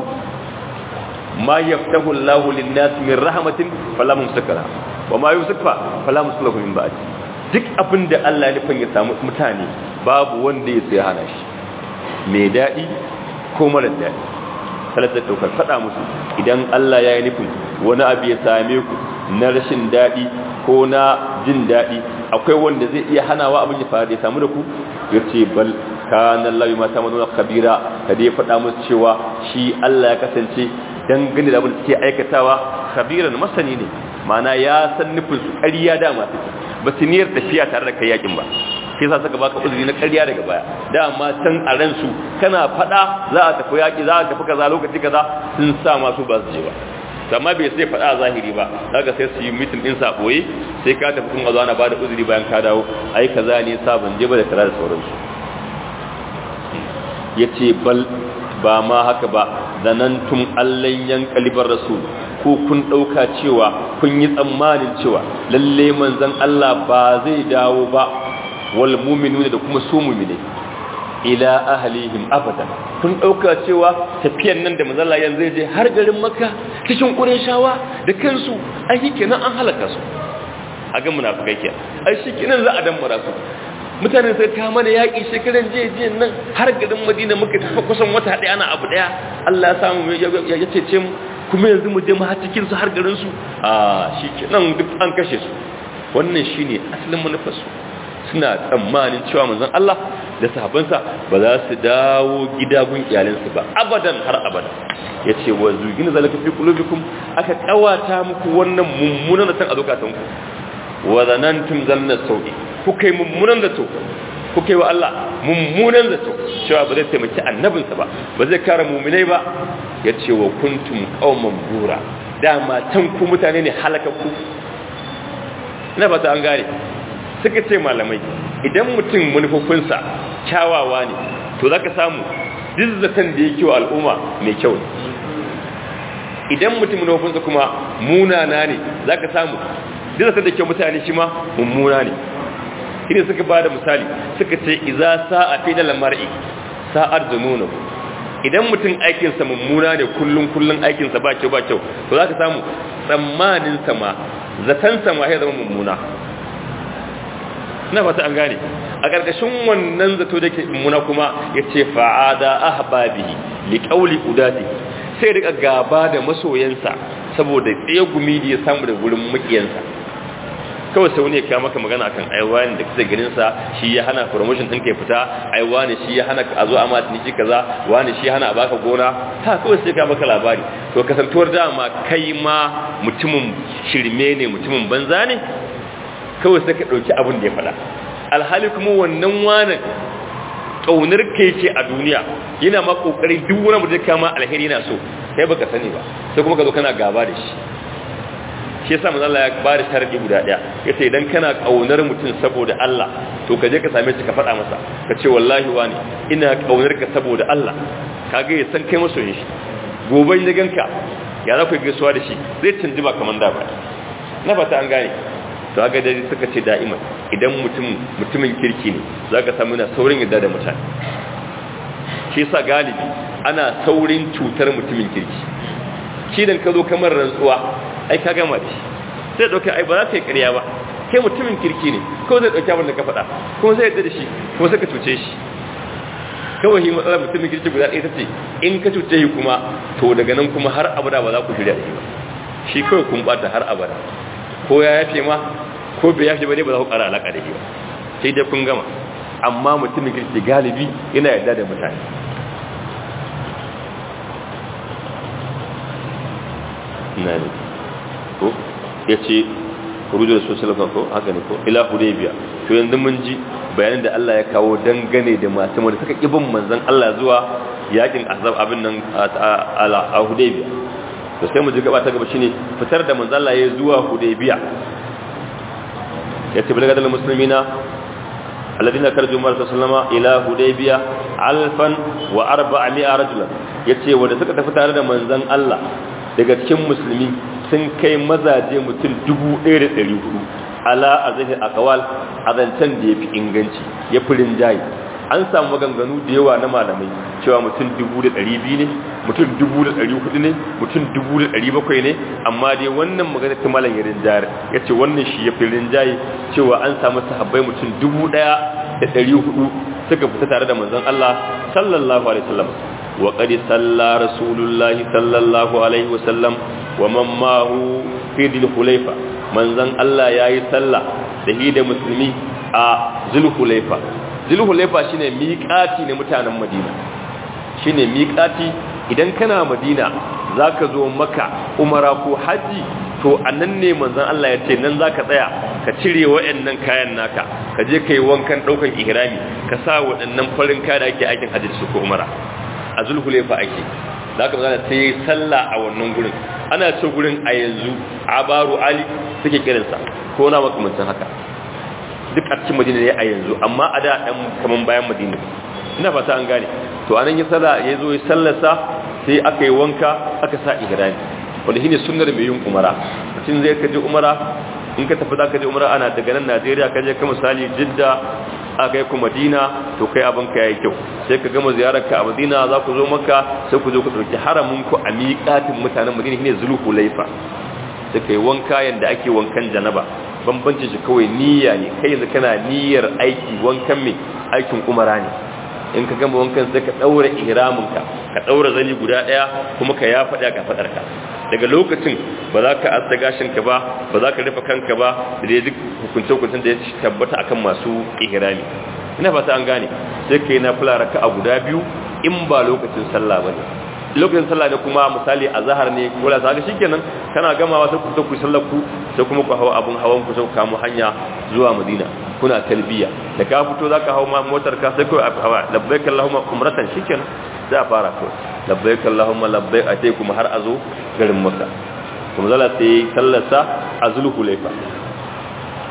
ma yaftahu Allahu lin-nas min rahmatin fala mumsakara wa ma yusfa fala muslahu min ba'd duk abin da Allah ya nufin ya samu mutane babu wanda ya sai hana shi mai dadi ko mara dadi salatar daukar faɗa musu idan Allah ya yi nufin wani abu ya same ku na rashin daɗi ko na jin daɗi akwai wanda zai iya hanawa abin ya faru ya samu da ku ya ce bal kana Allah ma ta manuna kabira ka dai faɗa musu cewa shi Allah ya kasance dangane da abin da suke aikatawa kabiran masani ne ma'ana ya san nufin su ƙarya dama suke ba su niyyar tafiya tare da kai yakin ba sai sa saka baka uzuri na ƙarya daga baya dama can a ransu kana fada za a tafi yaki za a tafi kaza lokaci kaza sun sa masu ba su je ba amma bai sai fada a zahiri ba daga sai su yi mitin din sa boye sai ka tafi kun azana ba da uzuri bayan ka dawo ai kaza ne sa ban je ba da kaza da sauransu yace bal ba ma haka ba zanantum allan yanqalibar rasul ko kun dauka cewa kun yi tsammanin cewa lalle manzon Allah ba zai dawo ba wal mu'minuna da kuma su mu'mine ila ahlihim abadan kun dauka cewa tafiyan nan da manzon Allah yanzu je har garin Makka cikin Qurayshawa da kansu ai kenan an halaka su a ga munafikai ke ai shikenan za a dan su mutane sai ta mana yaki shekaran je je nan har garin Madina muka tafi kusan wata daya ana abu daya Allah ya samu ya cece mu kuma yanzu mu je mu har cikin su har garin su a shikenan duk an kashe su wannan shine asalin manufar su suna tsammanin cewa manzon Allah da sahabbansa ba za su dawo gida gun iyalinsu ba abadan har abada yace wa zugin zalika fi qulubikum aka kawata muku wannan mummunan da san a zukatanku wa zanantum zanna sawi kuka yi mummunan da to kuka yi wa Allah mummunan da to cewa ba zai taimaki annabinsa ba ba zai kare mu'minai ba yace wa kuntum qauman bura dama tan ku mutane ne halakakku ina ba ta an gane suka ce malamai idan mutum manufofinsa kyawawa ne to za ka samu dizzatan da yake wa al'umma mai kyau ne idan mutum manufofinsa kuma munana ne za ka samu dizzatan da ke mutane shi ma mummuna ne shi ne suka ba da misali suka ce iza sa'a fi da lamar'i sa'ar zununu idan mutum aikinsa mummuna ne kullum kullum aikinsa ba kyau ba kyau to za ka samu tsammaninsa ma zatansa ma ya zama mummuna na fata an gane a ƙarƙashin wannan zato da ke mummuna kuma ya ce fa'ada ahbabihi li qawli udati sai rika gaba da masoyansa saboda tsegumi da ya samu da gurin mukiyansa kawai sau ne ka maka magana akan aiwa ne da kake ganin sa shi ya hana promotion din kai fita aiwa ne shi ya hana a zo a ma tiniki kaza wani shi ya hana a baka gona ha kawai sai ka maka labari to kasantuwar dama kai ma mutumin shirme ne mutumin banza ne kawai sai ka dauki abin da ya faɗa alhali kuma wannan wani kaunar kai ce a duniya yana ma kokari duk wani mutum kama alheri yana so kai baka sani ba sai kuma ka zo kana gaba da shi shi yasa manzo Allah ya ba da sharadi guda daya yace idan kana kaunar mutum saboda Allah to ka je ka same shi ka faɗa masa ka ce wallahi wani ina kaunar ka saboda Allah kaga ya san kai masoyin shi gobe in ganka ya za ku gaisuwa da shi zai canji ba kaman da ba na fata an gane to kaga dai suka ce da'iman idan mutum mutumin kirki ne zaka samu na saurin yadda da mutane shi yasa galibi ana saurin cutar mutumin kirki shi dan ka zo kamar rantsuwa ai ka gama da shi sai dauke ai ba za ta yi ƙarya ba kai mutumin kirki ne ko zai dauki abin da ka faɗa kuma zai yadda da shi kuma sai ka cuce shi kawai shi matsalar mutumin kirki guda ɗaya ta ce in ka cuce shi kuma to daga nan kuma har abada ba za ku shirya da shi ba shi kawai kun bata har abada ko ya yafe ma ko bai yafe ba ne ba za ku ƙara alaƙa da shi ba sai dai kun gama amma mutumin kirki galibi yana yarda da mutane na ne ko ya ce rujar social ko haka ne ko ila hudaybiya to yanzu mun ji bayanin da Allah ya kawo dangane da masu da suka kibin manzon Allah zuwa yakin azab abin nan a hudaybiya to sai mu ji gaba ta gaba shine fitar da manzon Allah ya zuwa hudaybiya yace balaga dal muslimina alladhina karju mar sallama ila hudaybiya alfan wa arba'a rajulan yace wanda suka tafi tare da manzon Allah daga cikin musulmi sun kai mazaje mutum dubu ɗaya da ɗari hudu ala a zahir akawal a zancen da ya fi inganci ya fi rinjaye an samu maganganu da yawa na malamai cewa mutum dubu da ɗari biyu ne mutum dubu da ɗari hudu ne mutum dubu da ɗari bakwai ne amma dai wannan magana ta malam ya rinjaye ya ce wannan shi ya fi rinjaye cewa an samu sahabbai mutum dubu ɗaya da ɗari hudu suka fita tare da manzon Allah sallallahu alaihi wasallam وقد صلى رسول الله صلى الله عليه وسلم ومن معه في ذي الخليفة من زن الله ياي صلى da hi da musulmi a zulhulaifa zulhulaifa shine miƙati ne mutanen madina shine miƙati idan kana madina zaka zo maka umara ko haji to annan ne manzon Allah ya ce nan zaka tsaya ka cire waɗannan kayan naka ka je kai wankan daukan ihrami ka sa waɗannan farin kaya da ake aikin haji su ko umara a zulhulefa ake za ka zana sai sallah a wannan gurin ana ce gurin a yanzu abaru ali suke kiransa ko na makamancin haka duk a cikin madina ne a yanzu amma a da ɗan kaman bayan madina ina fata an gane to anan ya sallah ya zo ya sallasa sai aka yi wanka aka sa ihrami wanda shine sunnar mai yin umara mutum zai kaje umara in ka tafi za ka je umara ana daga nan najeriya ka je ka misali jidda aka yi ku madina to kai abin ka yayi kyau sai ka gama ziyarar ka a madina za ku zo maka sai ku zo ku ɗauki haramin ku a miƙatin mutanen madina shine zulhu laifa sai kai wanka yanda ake wankan janaba bambancin shi kawai niyya ne kai yanzu kana niyyar aiki wankan mai aikin umara ne in ka gama wankan sai ka ɗaura ihramin ka ka ɗaura zani guda ɗaya kuma ka ya faɗa ka faɗar ka daga lokacin ba za ka asta gashinka ba ba za ka rufe kanka ba da dai duk hukunce-hukuncen da ya tabbata akan masu ihrami ina fata an gane sai ka yi na fula raka a guda biyu in ba lokacin sallah ba ne lokacin sallah ne kuma misali a zahar ne ko la saka shikenan kana gamawa sai ku ta ku sallar ku sai kuma ku hawa abun hawan ku sai ku kamo hanya zuwa madina kuna talbiya da ka fito zaka hawo motar ka sai ku labbaik allahumma umratan shikenan sai a fara kawai labbaik allahumma labbaik a sai kuma har a zo garin makka kuma zala sai sallarsa a zulhulaifa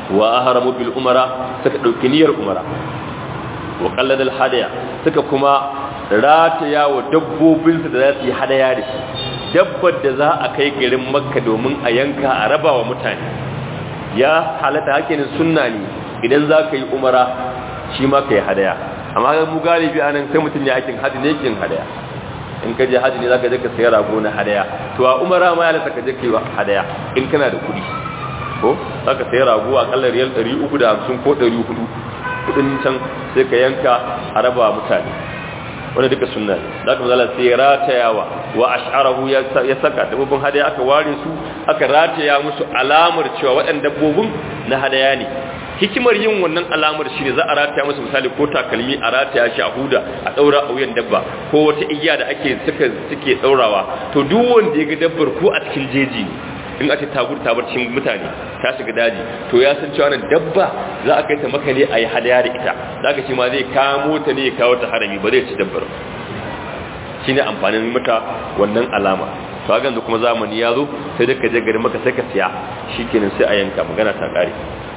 wa ahramu bil umara suka dauki niyyar umara wa qalladal hadaya suka kuma rataya wa dabbobinsu da za su yi hadaya da shi dabbar da za a kai garin makka domin a yanka a raba wa mutane ya halatta hakinin sunna ne idan za ka yi umara shi ma ka yi hadaya amma ga mu galibi a nan sai mutum ya aikin hadi ne kin hadaya in ka je hadi ne za ka je ka sayi rago na hadaya to a umara ma ya halatta ka je ka yi hadaya in kana da kuɗi ko za ka sayi rago a kallar riyal 350 ko 400 kudin can sai ka yanka a raba mutane wanda duka sunna ne da aka zala sai ratayawa wa ash'arahu ya saka dabbobin hadaya aka ware su aka rataya musu alamar cewa waɗannan dabbobin na hadaya ne hikimar yin wannan alamar shi ne za a rataya musu misali ko takalmi a rataya shi a huda a ɗaura a wuyan dabba ko wata igiya da ake suka suke ɗaurawa to duk wanda ya ga dabbar ko a cikin jeji ne in a ce tagur tabar cikin mutane ta shiga daji to ya san cewa nan dabba za a kai ta maka ne a yi hadaya da ita za ka ce ma zai kamo ta ne ya kawo ta harami ba zai ci dabbar shi ne amfanin mata wannan alama to haka kuma zamani ya zo sai da ka je gari maka sai ka siya shi kenan sai a yanka magana ta kare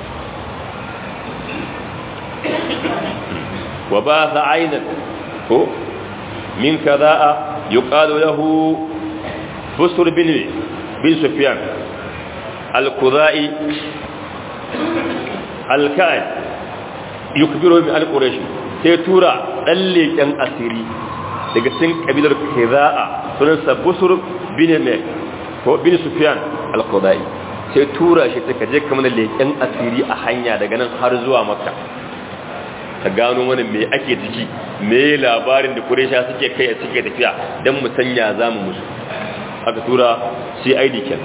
wa ba sa ainan ko min kaza'a yuqalu lahu busur bin bin sufyan al-qudai al-ka'id yukbiru bi al-quraish sai tura dan leken asiri daga cikin kabilar kiza'a sunan sa busur bin me ko bin sufyan al-qudai sai tura shi ta kaje kamar leken asiri a hanya daga nan har zuwa makka ka gano mana me ake ciki me labarin da quraisha suke kai suke tafiya dan mu sanya zamu musu aka tura cid ken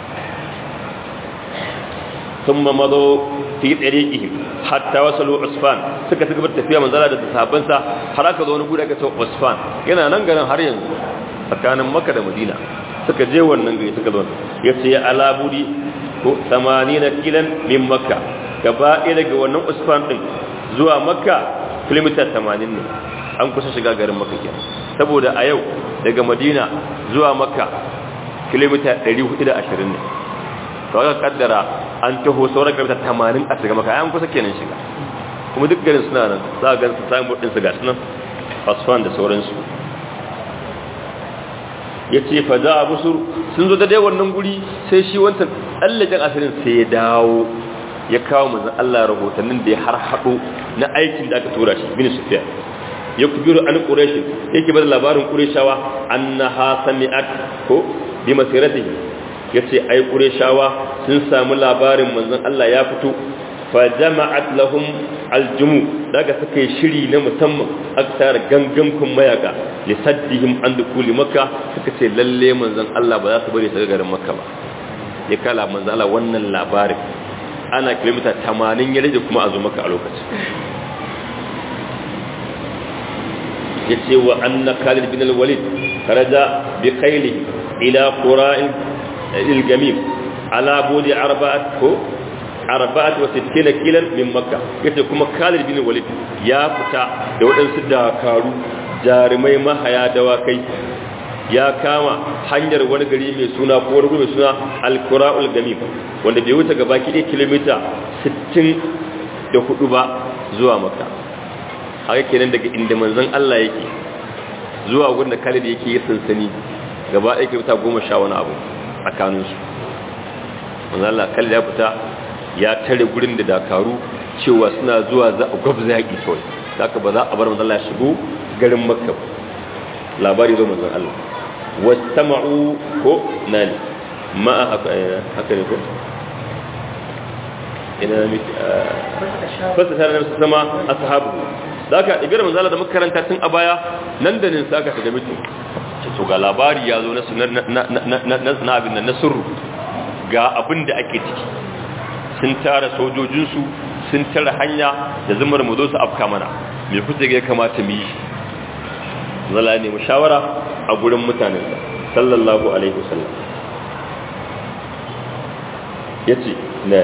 sun mamado fi tsarikihim hatta wasalu usfan suka ci gabar tafiya manzala da sahabbansa har aka zo wani gudu aka ce usfan yana nan garin har yanzu tsakanin maka da madina suka je wannan gari suka zo ya ce ya alabudi ko 80 kilan min makka gaba ɗaya daga wannan usfan din zuwa makka kilomita 80 ne an kusa shiga garin makka kenan saboda a yau daga madina zuwa makka kilomita 420 ne to aka kaddara an taho sauran kilomita 80 a shiga makka an kusa kenan shiga kuma duk garin suna nan za a gan su samun din su ga sunan asfan da sauransu ya ce fa za a busur sun zo da dai wannan guri sai shi wancan tsallaken asirin sai ya dawo ya kawo manzan Allah rahotannin da ya har haɗo na aikin da aka tura shi bin sufiya ya kubiru an ƙureshin yake bada labarin ƙureshawa an na ha sami'at ko bi masiratihi ya ce ai ƙureshawa sun samu labarin manzan Allah ya fito fa jama'at lahum aljumu daga suka yi shiri na musamman aka tara gangan kun mayaka li saddihim an dukuli makka suka ce lalle manzan Allah ba za su bari su garin makka ba ya kala manzan Allah wannan labarin ana kilomita 80 ya rage kuma a zo maka a lokacin ya ce wa anna khalid bin al-walid kharaja bi khayli ila qura'in al-gamim ala budi arba'at ko arba'at wa sittina kilan min makka yace kuma khalid bin al-walid ya fita da waɗansu dakaru jarumai mahaya dawakai ya kama hanyar wani gari mai suna ko wani mai suna al-qura'ul gamim wanda bai wuce gaba ki kilomita 64 ba zuwa makka haka kenan daga inda manzon Allah yake zuwa gurin da Khalid yake yi sansani gaba ɗaya kilomita goma sha wani abu tsakanin su manzon Allah Khalid ya fita ya tare gurin da dakaru cewa suna zuwa za a gwabza yaƙi kawai haka ba za a bar manzon Allah shigo garin makka labari zo manzon Allah wastama'u ko nani ma haka ne ko ina miki fasa tare da sama ashabu da aka ibira manzala da makaranta tun a baya nan da nan saka shiga mutum to ga labari ya zo na na abin nan na sirru ga abin da ake ciki sun tara sojojinsu sun tara hanya da zumar mu zo su afka mana me kuke ga kamata mu yi zala ne mu shawara a gurin mutanen sa sallallahu alaihi wasallam yace ne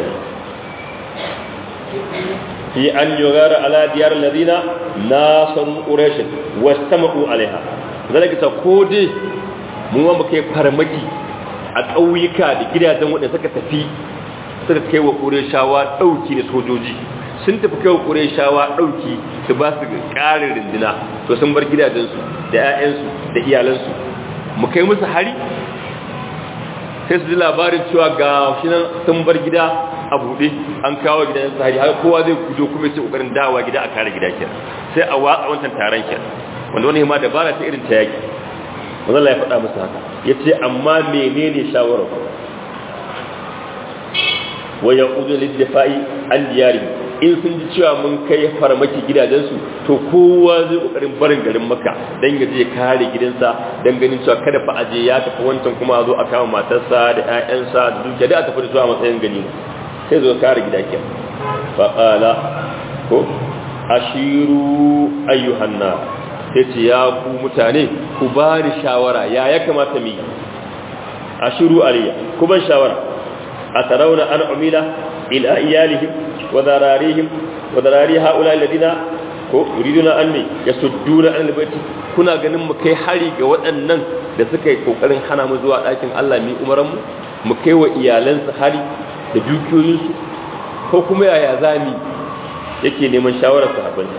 fi an yugara ala diyar ladina nasaru quraish wastama'u alaiha zalika ta kode mu ma muke farmaki a ƙauyuka da gidajen wanda suka tafi suka kai wa ƙureshawa ɗauki da sojoji sun tafi kai wa ƙureshawa ɗauki su ba su ƙarin rindina to sun bar gidajensu da 'ya'yansu da iyalansu mu kai musu hari sai su ji labarin cewa ga shi nan sun bar gida a buɗe an kawo gidan su hari har kowa zai gujo kuma sai ƙoƙarin dawa gida a kare gida kenan sai a watsa wancan taron kenan wanda wani ma dabara ta irin ta yaki wanda Allah ya faɗa musu haka ya ce amma menene shawarar ku wa ya uzu liddafa'i an diyari in sun ji cewa mun kai farmaki gidajensu to kowa zai kokarin barin garin maka dan ya je kare gidansa dan ganin cewa kada fa aje ya tafi wancan kuma zo a kama matarsa da ƴaƴansa da dukiya da a tafi da su a matsayin gani sai zo kare gida ke fa qala ko ashiru ayyuhan nas sai ce ya ku mutane ku ba ni shawara ya ya kamata mu yi ashiru aliya ku ban shawara a tarauna an umila ila iyalihim wa zararihim wa zarari haula alladina ko yuriduna an ne yasudduna an albayti kuna ganin mu kai hari ga waɗannan da suka yi kokarin hana mu zuwa ɗakin Allah mi umaran mu mu kai wa iyalansu hari da dukiyoyinsu ko kuma yaya zami yake neman shawarar sahabbansa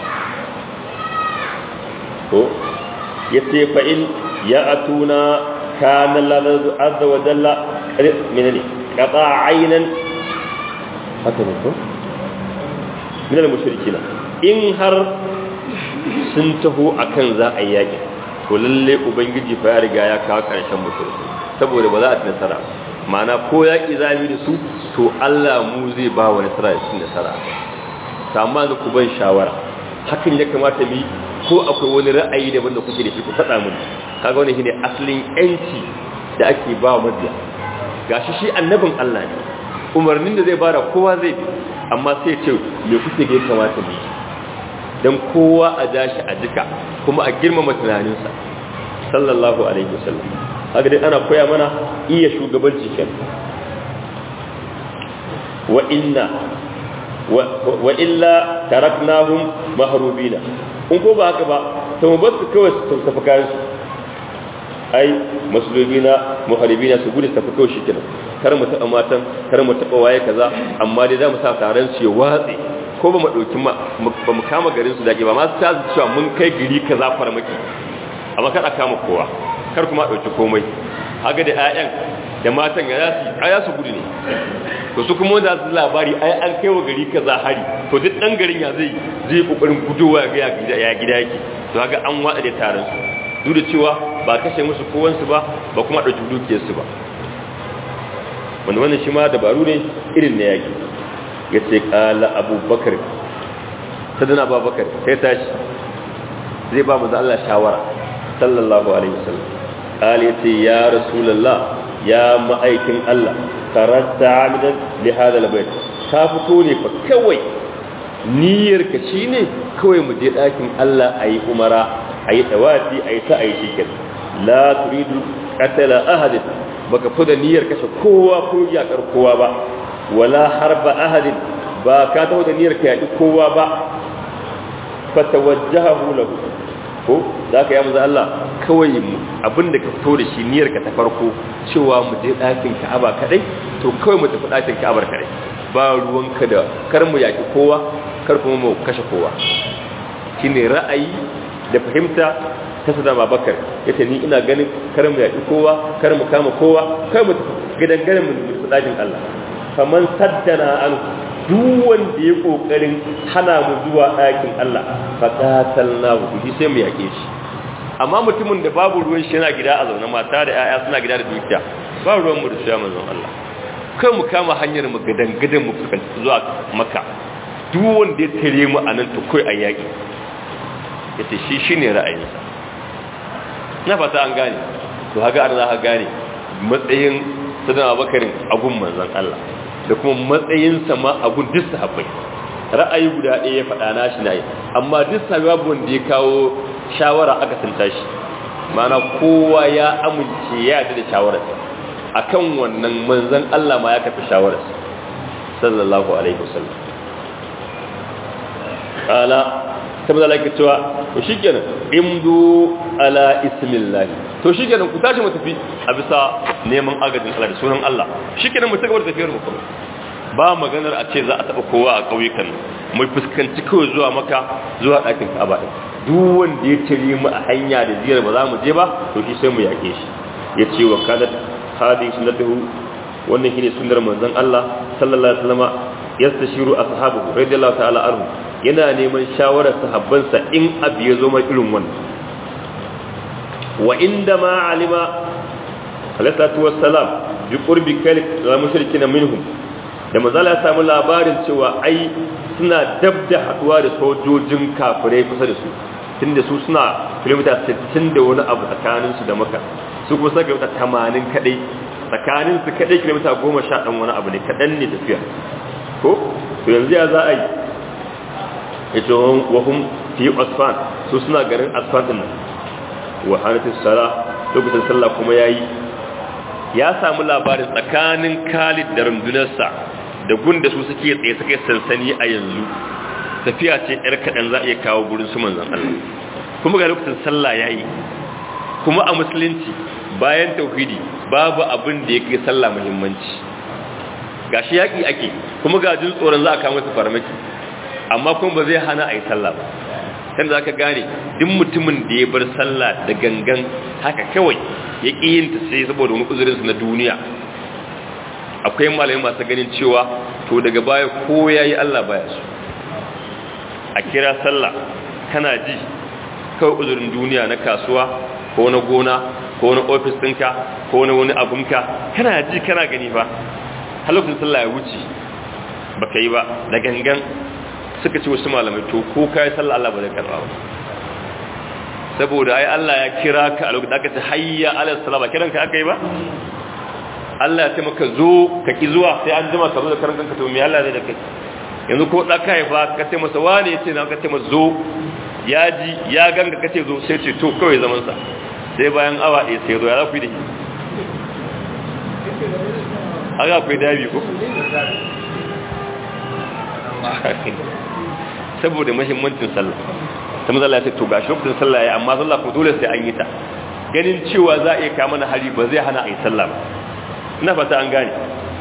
ko ya ce fa'in ya atuna kanan lalata azza wa jalla minani ƙaƙa ainihin haka ne ko? minal mushrikina in har sun taho akan za a yi yaƙi to lalle ubangiji fa ya riga ya kawo ƙarshen mushriki saboda ba za a ci nasara ma'ana ko yaƙi za mu da su to Allah mu zai ba wa nasara da cin nasara amma da ku ban shawara hakan ya kamata mu yi ko akwai wani ra'ayi daban da kuke da shi ku faɗa mun kaga wani shine asalin yanci da ake ba wa mabiya gashi shi annabin Allah ne umarnin da zai bada kowa zai bi amma sai ce me kuke ga kamata mu dan kowa a dashi a jika kuma a girmama tunaninsa sallallahu alaihi wasallam haka dai ana koya mana iya shugabanci kenan wa inna wa illa taraknahum mahrubina in ko ba haka ba to mu bar su kawai su tafi kayan su ai musulmina muharibina su gudu tafi kawai shi kenan kar mu taɓa matan kar mu taɓa waye kaza amma dai za mu sa taron su ya watse ko ba mu ɗauki ma ba mu kama garin su dake ba ma su ta cewa mun kai gari kaza farmaki amma kar a kama kowa kar kuma ɗauki komai haka da 'ya'yan da matan ya su aya su gudu ne to su kuma wanda su labari ai an kai wa gari kaza hari to duk dan garin ya zai zai kokarin gudowa ga gida ya gida yake to haka an wada da taron su duk da cewa ba kashe musu kowan su ba ba kuma dauki dukiyar su ba wanda wannan shi ma dabaru ne irin na yaki yace qala abubakar sadana abubakar sai tashi zai ba mu da Allah shawara sallallahu alaihi wasallam qala yace ya rasulullah ya ma'aikin Allah karasta amidan li hada albayt ka fito ne fa kawai niyyar ka shine kawai mu je dakin Allah ayi umara ayi tawafi ayi ta ayi shikin la turidu qatala ahad baka fada niyyar kashe kowa ko yakar kowa ba wala harba ahad ba ka tawo da niyyar ka yaki kowa ba fatawajjahu lahu ko zaka ya manzo Allah kawai abinda ka fito da shi niyyar ka ta farko cewa mu je ɗakin Ka'aba kadai to kawai mu tafi ɗakin Ka'abar kadai ba ruwanka da kar mu yaki kowa kar kuma mu kashe kowa shine ra'ayi da fahimta ta sada Babakar yace ni ina ganin kar mu yaki kowa kar mu kama kowa kar mu tafi gidan garin mu tafi ɗakin Allah faman saddana an duk wanda ya kokarin hana mu zuwa ɗakin Allah fa qatalnahu shi sai mu yake shi amma mutumin da babu ruwan shi yana gida a zaune mata da 'ya'ya suna gida da dukiya ba ruwan mu da shi manzon Allah kai mu kama hanyar mu gadan gadan mu fuskanci zuwa Makka duk wanda ya tare mu anan to kai a yaki yace shi shine ra'ayinsa na fata an gane to haka an za ka gane matsayin sadana bakarin agun manzon Allah da kuma matsayinsa ma a gun duk sahabbai ra'ayi guda ɗaya ya faɗa na shi na yi amma duk sahabbai babu wanda ya kawo shawara aka tunta shi mana kowa ya amince ya yarda da shawararsa akan wannan manzon Allah ma ya kafa shawararsa sallallahu alaihi wasallam qala saboda Allah ke cewa to shikenan imdu ala ismillah to shi kenan ku tashi mu tafi a bisa neman agajin Allah da sunan Allah shi kenan mu ci gaba da tafiyar mu kuma ba maganar a ce za a taɓa kowa a ƙauyukan mai fuskanci kawai zuwa maka zuwa ɗakin ka'aba ɗin duk wanda ya tare mu a hanya da ziyar ba za mu je ba to shi sai mu yaƙe shi ya ce wa kanat hadi sunnatuhu wannan shine sunnar manzon Allah sallallahu alaihi wasallam yastashiru ashabu radiyallahu ta'ala anhu yana neman shawarar sahabbansa in abu ya zo mai irin wannan wa inda ma alima alaihi wassalam bi qurbi kalik la mushrikina minhum da manzala ya samu labarin cewa ai suna dab da haduwa da sojojin kafirai kusa da su tunda su suna kilomita 60 da wani abu tsakanin su da maka su kuma saka kilomita 80 kadai tsakanin su kadai kilomita 10 sha dan wani abu ne kadan ne tafiya ko to yanzu ya za a yi ita wahum fi asfan su suna garin asfan din nan wa hanatis sala lokacin sallah kuma yayi ya samu labarin tsakanin Khalid da rundunarsa da gunda su suke tsaye suke sansani a yanzu tafiya ce yar kaɗan za a iya kawo gurin su manzan Allah kuma ga lokacin sallah ya yi kuma a musulunci bayan tauhidi babu abin da ya kai sallah muhimmanci ga shi yaƙi ake kuma ga jin tsoron za a kawo masa farmaki amma kuma ba zai hana a yi sallah ba kan za ka gane duk mutumin da ya bar sallah da gangan haka kawai ya ƙi yin ta sai saboda wani uzurinsu na duniya akwai malamai masu ganin cewa to daga baya ko ya yi Allah baya su a kira sallah kana ji kawai uzurin duniya na kasuwa ko na gona ko na ofis ɗinka ko na wani abinka kana ji kana gani ba halukun sallah ya wuce ba ka yi ba da gangan suka ce wasu malamai to ko ka yi sallah Allah ba zai karɓa ba saboda ai Allah ya kira ka a lokacin aka ce hayya ala salama kiranka aka yi ba Allah ya ce maka zo ka ki zuwa sai an jima ka zo da karan kanka to me Allah zai da kai yanzu ko da ka haifa ka ce masa wani yace na ka ce masa zo ya ji ya ganga ka ce zo sai ce to kawai zaman sa sai bayan awa ɗaya sai zo ya za ku yi da shi haka akwai dabi ko saboda muhimmancin sallah ta mazala ya ce to gashi lokacin sallah ya amma sallah ko dole sai an yi ta ganin cewa za a iya kama na hari ba zai hana a yi sallah ba ina fata an gane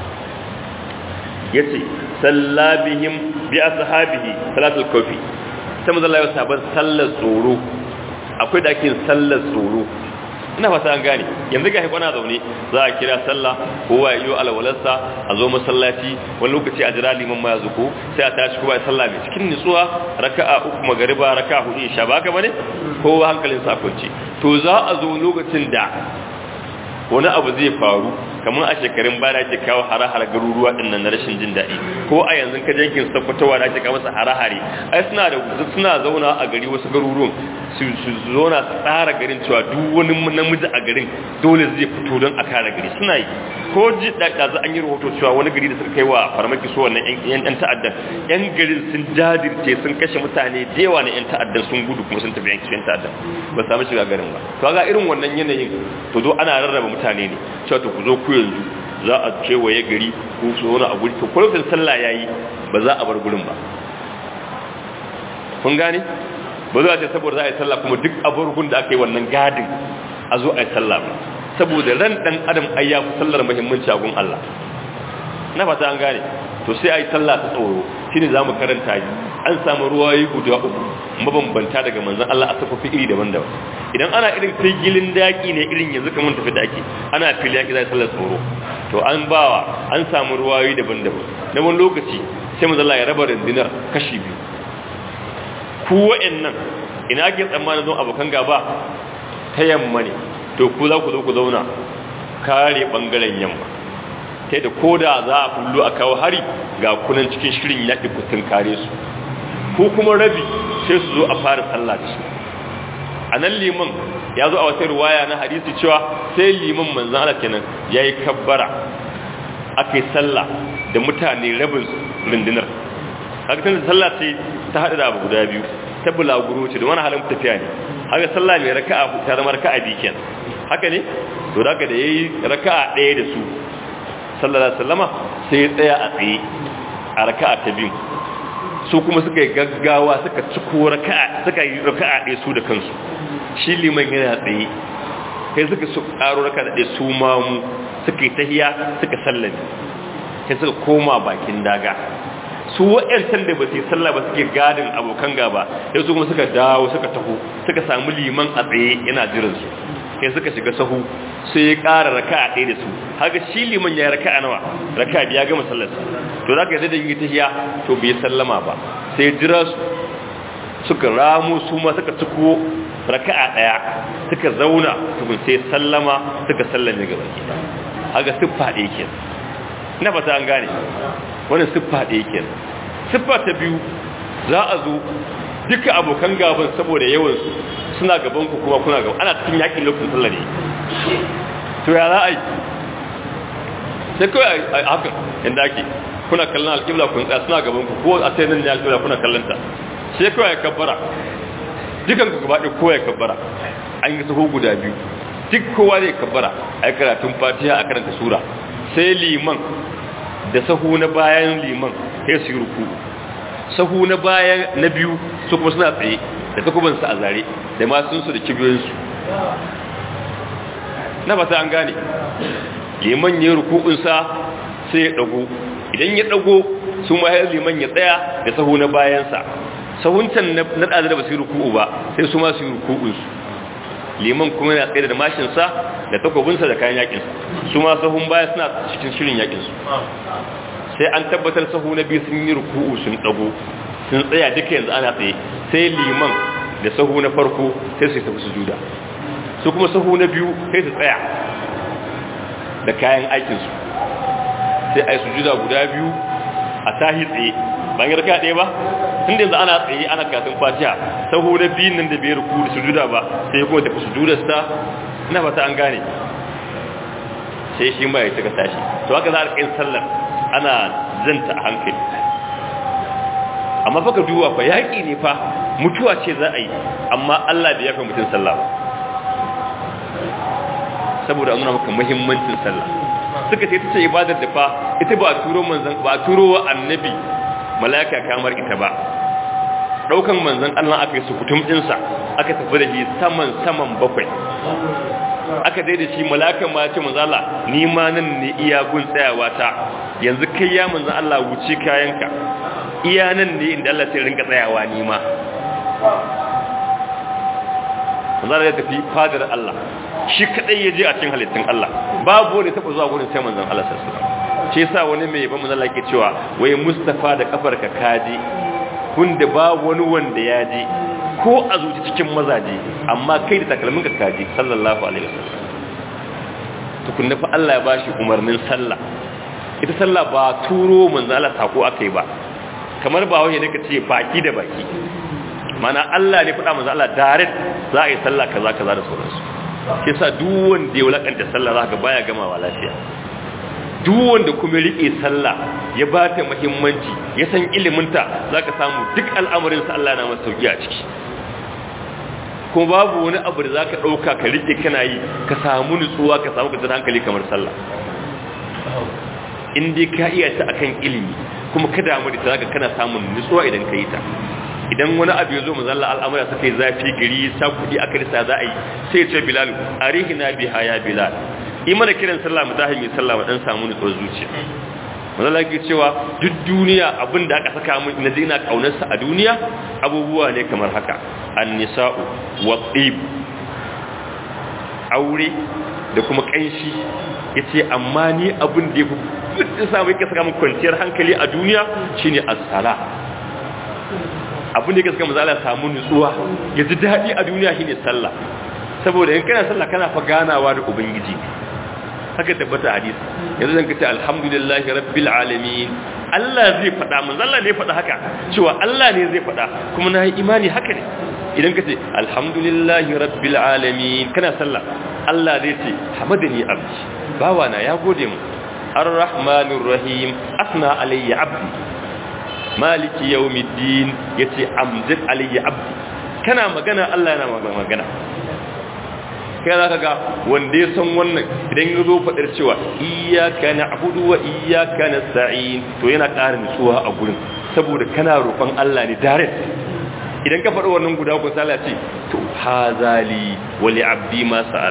ya ce sallabihim bi ashabihi salatul kofi ta mazala ya saban sallar tsoro akwai da ake sallar tsoro ina fata an gane yanzu ga haikwana zaune za a kira sallah kowa ya yi alwalarsa a zo masallaci wani lokaci a jira liman ma ya zuko sai a tashi kowa ya sallah mai cikin nutsuwa raka'a uku magariba raka'a hudu isha ba ka bane kowa hankalin sa kwance to za a zo lokacin da wani abu zai faru kamar a shekarun baya ake kawo hare-hare garuruwa din nan na rashin jin daɗi ko a yanzu ka jankin sakwatawa da ake kawo masa hare-hare ai suna da suna zauna a gari wasu garuruwan su zauna su tsara garin cewa duk wani namiji a garin dole zai fito don a kare gari suna yi ko ji da za an yi rahoto cewa wani gari da suka kai wa farmaki so wannan yan yan ta'addan yan garin sun jadirce sun kashe mutane da yawa na yan ta'addan sun gudu kuma sun tafi yankin yan ta'addan ba samu shiga garin ba to ga irin wannan yanayin to zo ana rarraba mutane ne cewa to ku zo ku yanzu za a kewaye gari ko su wani a guri to kwalifin sallah ya yi ba za a bar gurin ba kun gane ba za a ce saboda za a yi sallah kuma duk abubuwan da aka yi wannan gadin a zo a yi sallah ba saboda ran dan adam ai ya fi sallar muhimmanci a gun Allah na fata an gane to sai a yi sallah ta tsoro shine za mu karanta yi an samu ruwayi guda uku mabambanta daga manzon Allah a safafi iri daban-daban idan ana irin gilin daki ne irin yanzu kamar tafi daki ana fili yaki za sallar tsoro to an bawa an samu ruwayi daban-daban na wani lokaci sai manzon Allah ya raba rundunar kashi biyu ku wa'annan ina ake tsammanin zon abokan gaba ta yamma ne to ku za ku zo ku zauna kare bangaren yamma ta da ko da za a fullo a kawo hari ga kunan cikin shirin yaƙi kutun kare su ko kuma rabi sai su zo a fara sallah da su a nan liman ya zo a wata ruwaya na hadisi cewa sai liman manzan Allah kenan ya yi kabbara aka yi sallah da mutane rabin rundunar haka tun sallah ce ta haɗu da abu guda biyu ta bulaguro ce da wani halin tafiya ne haka sallah mai raka'a ta zama raka'a biyu kenan haka ne to da da yayi raka'a ɗaya da su sallallahu alaihi wasallama sai ya tsaya a tsaye a raka'a ta biyu su kuma suka yi gaggawa suka ciko raka'a suka yi raka'a ɗaya su da kansu shi liman yana tsaye kai suka su ƙaro raka'a ɗaya su ma mu suka yi tahiya suka sallame sai suka koma bakin daga su wa'yancan da ba su yi sallah ba suke gadin abokan gaba sai su kuma suka dawo suka taho suka samu liman a tsaye yana jiransu sai suka shiga sahu sai ya ƙara raka a ɗaya da su haka shi liman ya raka a nawa raka biya gama sallarsa to za ka yi zai yi tahiya to bai sallama ba sai jira su suka ramu su ma suka ciko raka a ɗaya suka zauna tukun sai sallama suka sallame gaba ke haka siffa ɗaya ke na fata an gane wani siffa ɗaya ke siffa ta biyu za a zo duka abokan gaban saboda yawansu suna gaban ku kuma kuna gaban ana cikin yakin lokacin sallah ne to ya za a yi sai kawai a haka inda ake kuna kallon alƙibla kun tsaya suna gaban ku ko a sai nan ne alƙibla kuna kallon ta sai kawai ya kabbara dukan ku gaba ɗaya kowa ya kabbara an yi sahu guda biyu duk kowa zai kabbara a yi karatun fatiha a karanta sura sai liman da sahu na bayan liman sai su yi ruku sahu na bayan na biyu su kuma suna tsaye da takubansu a zare da masunsu da kibiyoyinsu na fata an gane liman ya ruku'unsa sai ya dago idan ya dago su mahayar liman ya tsaya da sahu na bayansa sahuncan na ɗazi da ba su yi ruku'u ba sai su ma su yi ruku'unsu liman kuma yana tsaye da mashinsa da takobinsa da kayan yakinsa su ma sahun baya suna cikin shirin yakinsu sai an tabbatar sahu na biyu sun yi ruku'u sun dago sun tsaya duka yanzu ana tsaye sai liman da sahu na farko sai su tafi sujuda su kuma sahu na biyu sai su tsaya da kayan aikinsu sai a yi sujuda guda biyu a tahi tsaye ban yi raka ɗaya ba tun da yanzu ana tsaye ana katin fatiha sahu na biyun nan da bai ruku da sujuda ba sai kuma tafi sujudarsa ina fata an gane sai shi ma ya cika tashi to haka za a rikin sallar ana zanta a hankali amma fa ka duba fa yaƙi ne fa mutuwa ce za a yi amma Allah bai yafa mutum sallah ba saboda an nuna maka muhimmancin sallah suka ce ita ce ibadar da fa ita ba turo manzon ba turo wa annabi malaka kamar ita ba daukan manzon Allah aka yi sukutum dinsa aka tafi da shi saman saman bakwai aka daida shi malakan ma ce manzo Allah ni ma nan ne iya gun tsayawa ta yanzu kai ya manzo Allah wuce kayanka iya nan ne inda Allah sai rinka tsayawa ni ma manzo Allah ya tafi fadar Allah shi kadai ya je a cikin halittun Allah babu wani taba zuwa gurin sai manzon Allah sallallahu alaihi wasallam shi yasa wani mai ba manzo Allah yake cewa wai Mustafa da kafarka kaje kun da babu wani wanda ya je ko a zuci cikin mazaje amma kai da takalmin ka kaji sallallahu alaihi wasallam tukunna fa Allah ya bashi umarnin sallah ita sallah ba turo manzo Allah sako akai ba kamar ba wai ne ka ce baki da baki mana Allah ne faɗa manzo Allah direct za a yi sallah kaza kaza da sauransu shi yasa duk wanda ya wulakanta sallah za ka baya gamawa lafiya duk wanda kuma rike sallah ya ba ta muhimmanci ya san iliminta za ka samu duk al'amarinsa Allah na masa sauki a ciki kuma babu wani abu da za ka ɗauka ka rike kana yi ka samu nutsuwa ka samu kwanciyar hankali kamar sallah in dai ka iya ta akan ilimi kuma ka damu da ta zaka kana samun nutsuwa idan ka yi ta idan wani abu ya zo mu zalla al'amura suka yi zafi gari sa kuɗi aka risa za a yi sai ce bilal arihina biha ya bilal yi mana kiran sallah mu tahi mai sallah mu dan samu nutsuwar zuciya manzo ke cewa duk duniya abin da aka saka mun na ina kaunarsa a duniya abubuwa ne kamar haka an-nisa'u wa tib aure da kuma kanshi yace amma ni abin da yafi duk samu yake saka mun kwanciyar hankali a duniya shine as-sala abin da yake saka manzo Allah samu nutsuwa ya ji dadi a duniya shine sallah saboda in kana sallah kana fa ganawa da ubangiji haka tabbata hadisi yanzu zan kace alhamdulillahi rabbil alamin Allah zai faɗa manzo Allah ne faɗa haka cewa Allah ne zai faɗa kuma na yi imani haka ne idan kace alhamdulillahi rabbil alamin kana sallah Allah zai ce hamadani abdi bawa na ya gode mu arrahmanir rahim asna alayya abdi maliki yawmiddin yace amjad alayya abdi kana magana Allah yana magana kai za ka ga wanda ya san wannan idan ya zo faɗar cewa iyaka na abudu wa iyaka na sa'in to yana ƙara nutsuwa a gurin saboda kana roƙon Allah ne direct idan ka faɗi wannan guda ku sala ce to hazali wali abdi ma sa'ala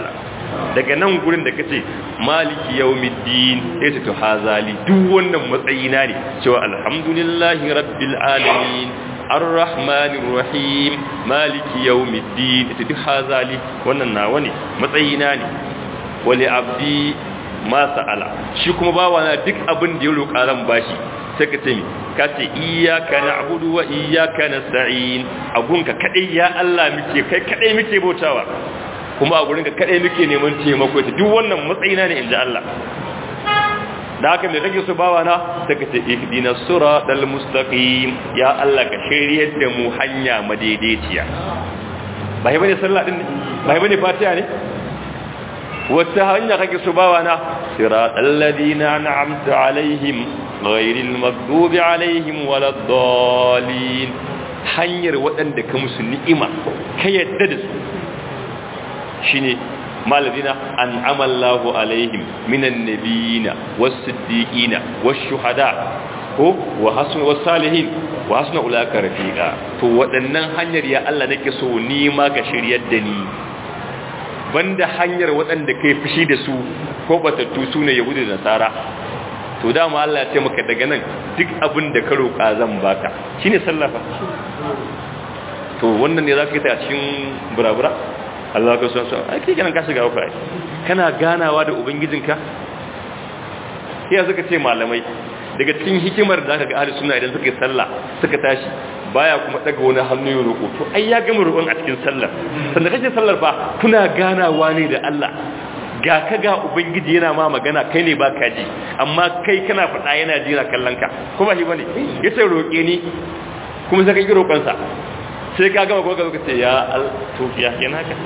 daga nan gurin da kace maliki yawmiddin sai ta to hazali duk wannan matsayina ne cewa alhamdulillahi rabbil alamin arrahmanir rahim maliki yawmiddin ita duk hazali wannan nawa ne matsayina ne wali abdi ma sa'ala shi kuma bawa na duk abin da ya roƙa ran bashi sai ka ce mi ka ce iyyaka na'budu wa iyyaka nasta'in agunka kadai ya Allah muke kai kadai muke bautawa kuma a gurin ka kadai muke neman taimako ita duk wannan matsayina ne inda Allah da haka mai kake su bawa na daga ce ihdina siratal mustaqim ya Allah ka shiryar da mu hanya madaidaiciya ba yi bane sallah din ne ba yi bane fatiha ne wata hanya kake su bawa na siratal ladina an'amta alaihim ghayril maghdubi alaihim waladdallin hanyar waɗanda ka musu ni'ima ka yadda da su shine malazina an amallahu alaihim minan nabiyina was-siddiqina wash-shuhada ko wa hasuna was-salihin wa hasuna ulaka rafiqa to waɗannan hanyar ya Allah nake so ni ma ka shiryar da ni banda hanyar waɗanda kai fushi da su ko batattu su ne yahudu da nasara to dama Allah ya ce maka daga nan duk abin da ka roƙa zan baka shine sallafa to wannan ne zaka yi ta a cikin burabura Allah ka so so ai kai kenan ka shiga uku ai kana ganawa da ubangijinka sai suka ce malamai daga cikin hikimar da aka ga ahli sunna idan suka yi sallah suka tashi baya kuma daga wani hannu ya roƙo to ai ya gama roƙon a cikin sallar sanda kake sallar fa kuna ganawa ne da Allah ga ka ga ubangiji yana ma magana kai ne baka ji amma kai kana faɗa yana jira kallon ka kuma shi bane yace roƙe ni kuma sai ka yi roƙon sa sai ka gama ko ka zo ka ce ya al to ya kenan ka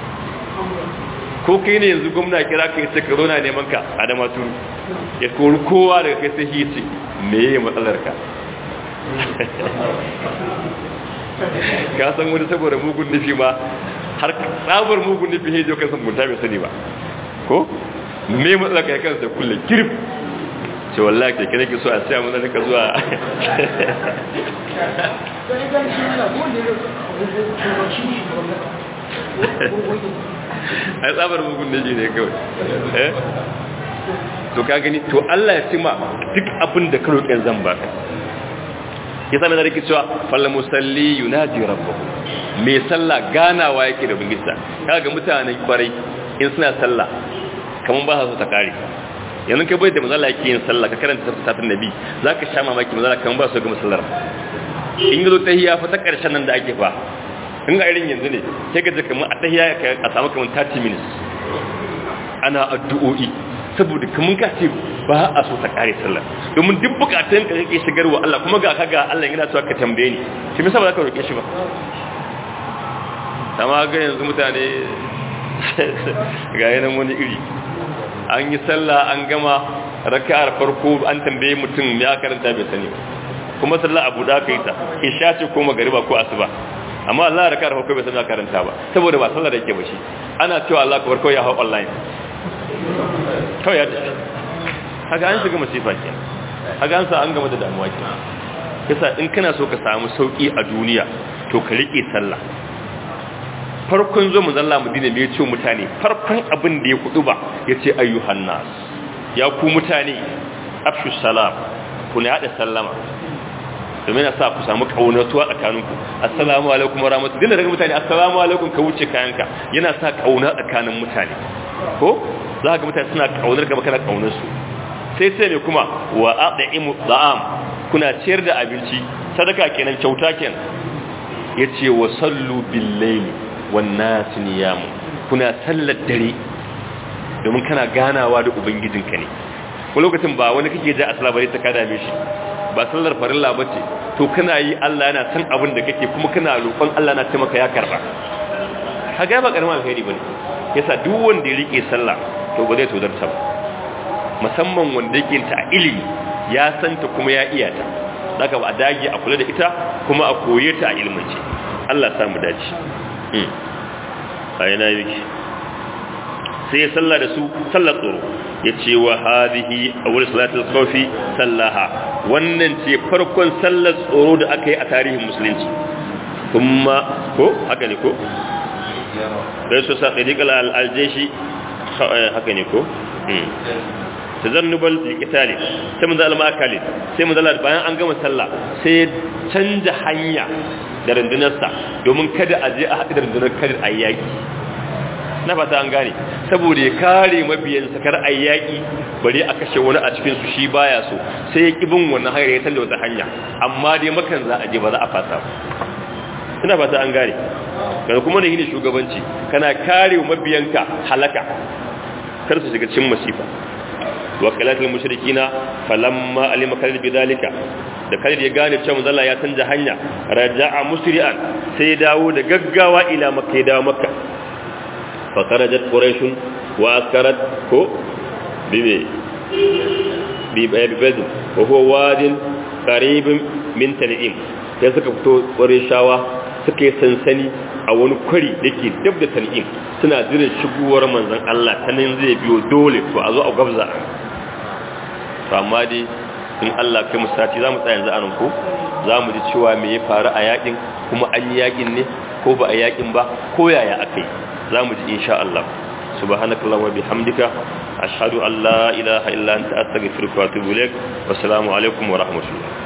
ko kai ne yanzu gwamna kira ka yace ka zo na neman ka a da maturu ya kori kowa daga kai sai hici me ye matsalar ka ka san wani saboda mugun nufi ma har tsabar mugun nufi hejo kan san munta bai sani ba ko me matsalar ka ya kansa kulle kirif ce wallahi ke kira ki so a siya mun da ka zuwa ai tsabar mugun nufi ne kawai eh to ka gani to Allah ya cima duk abin da ka roƙe zan baka yasa mai zarki cewa falla musalli yunaji rabbahu mai sallah ganawa yake da bingista kaga mutanen kwarai in suna sallah kaman ba su ta kare yanzu kai bai da mazala yake yin sallah ka karanta satin nabi zaka sha mamaki mazala kaman ba su ga musallar in yazo tahiyya fa ta karshen nan da ake fa in ga irin yanzu ne sai ka ji kamar a tahiyya a samu kamar 30 minutes ana addu'o'i saboda kamun ka ce ba a so ta kare sallah domin duk bukatun ka kake shigarwa Allah kuma ga kaga Allah yana cewa ka tambaye ni shi me ba za ka roke shi ba amma ga yanzu mutane ga yanan wani iri an yi sallah an gama raka'ar farko an tambaye mutum ya karanta bai sani kuma sallah abu da kai ta isha ce ko magariba ko asuba amma Allah raka'ar farko bai sani ya karanta ba saboda ba sallah da yake ba shi ana cewa Allah ka farko ya hau online kawai ya tafi haka an shiga masifa ke haka an sa an gama da damuwa ke yasa in kana so ka samu sauki a duniya to ka riƙe sallah farkon zo mu zalla madina me yace mutane farkon abin da ya kudu ba yace ayyuhan nas ya ku mutane afshu salam ku ne hada sallama domin sa ku samu kaunatuwa tsakaninku assalamu alaikum warahmatullahi dinda daga mutane assalamu alaikum ka wuce kayanka yana sa kauna tsakanin mutane ko za ga mutane suna kaunar ka kana kaunar su sai sai ne kuma wa aqdimu da'am kuna ciyar da abinci sadaka kenan kyauta kenan yace wa sallu bil layli wan nas niyam kuna sallar dare domin kana ganawa da ubangijinka ne ko lokacin ba wani kake ji asala bare ta kada me shi ba sallar farilla bace to kana yi Allah yana san abin da kake kuma kana roƙon Allah na taimaka ya karba kaga ba karaman alheri bane yasa duk wanda ya rike sallah to ba zai tozarta ba musamman wanda yake ta a ilimi ya santa kuma ya iya ta daga ba a dage a kula da ita kuma a koye ta a ilmance Allah samu dace a yana yake sai ya salla da su sallar tsoro ya ce wa hadihi a wurin salatul kofi sallaha wannan ce farkon sallar tsoro da aka yi a tarihin musulunci kuma ko haka ne ko sai su sa ɗariƙar al'aljeshi haka ne ko tazannubal liqitali sai mun zalama akali sai mun zalama bayan an gama sallah sai ya canja hanya da rundunarsa domin kada a je a haɗu da rundunar kada a yaki na fata an gane saboda ya kare mabiyan sakar a yaki bari a kashe wani a cikin su shi baya so sai ya kibin wannan hanyar ya canja wata hanya amma dai makan za a je ba za a fasa ina fata an gane kada kuma da ne shugabanci kana kare mabiyanka halaka kar su shiga cikin masifa wakalatul mushrikina falamma alima kalil bidalika da kalil ya gane cewa manzo ya canja hanya raja'a musri'an sai ya dawo da gaggawa ila makka ya dawo makka fa kharajat quraish wa askarat ko bibi bi bi wa huwa wadin qarib min tan'im sai suka fito qurayshawa suka yi sansani a wani kwari da ke dab da tan'im suna jiran shigowar manzon Allah ta nan zai biyo dole to a zo a gabza to amma dai in Allah kai mu sati za mu tsaya yanzu anan ko za mu ji cewa me ya faru a yakin kuma an yi yakin ne ko ba a yakin ba ko yaya akai za mu ji insha Allah subhanakallahumma wa bihamdika ashhadu an la ilaha illa anta astaghfiruka wa atubu ilaik wassalamu alaikum wa rahmatullah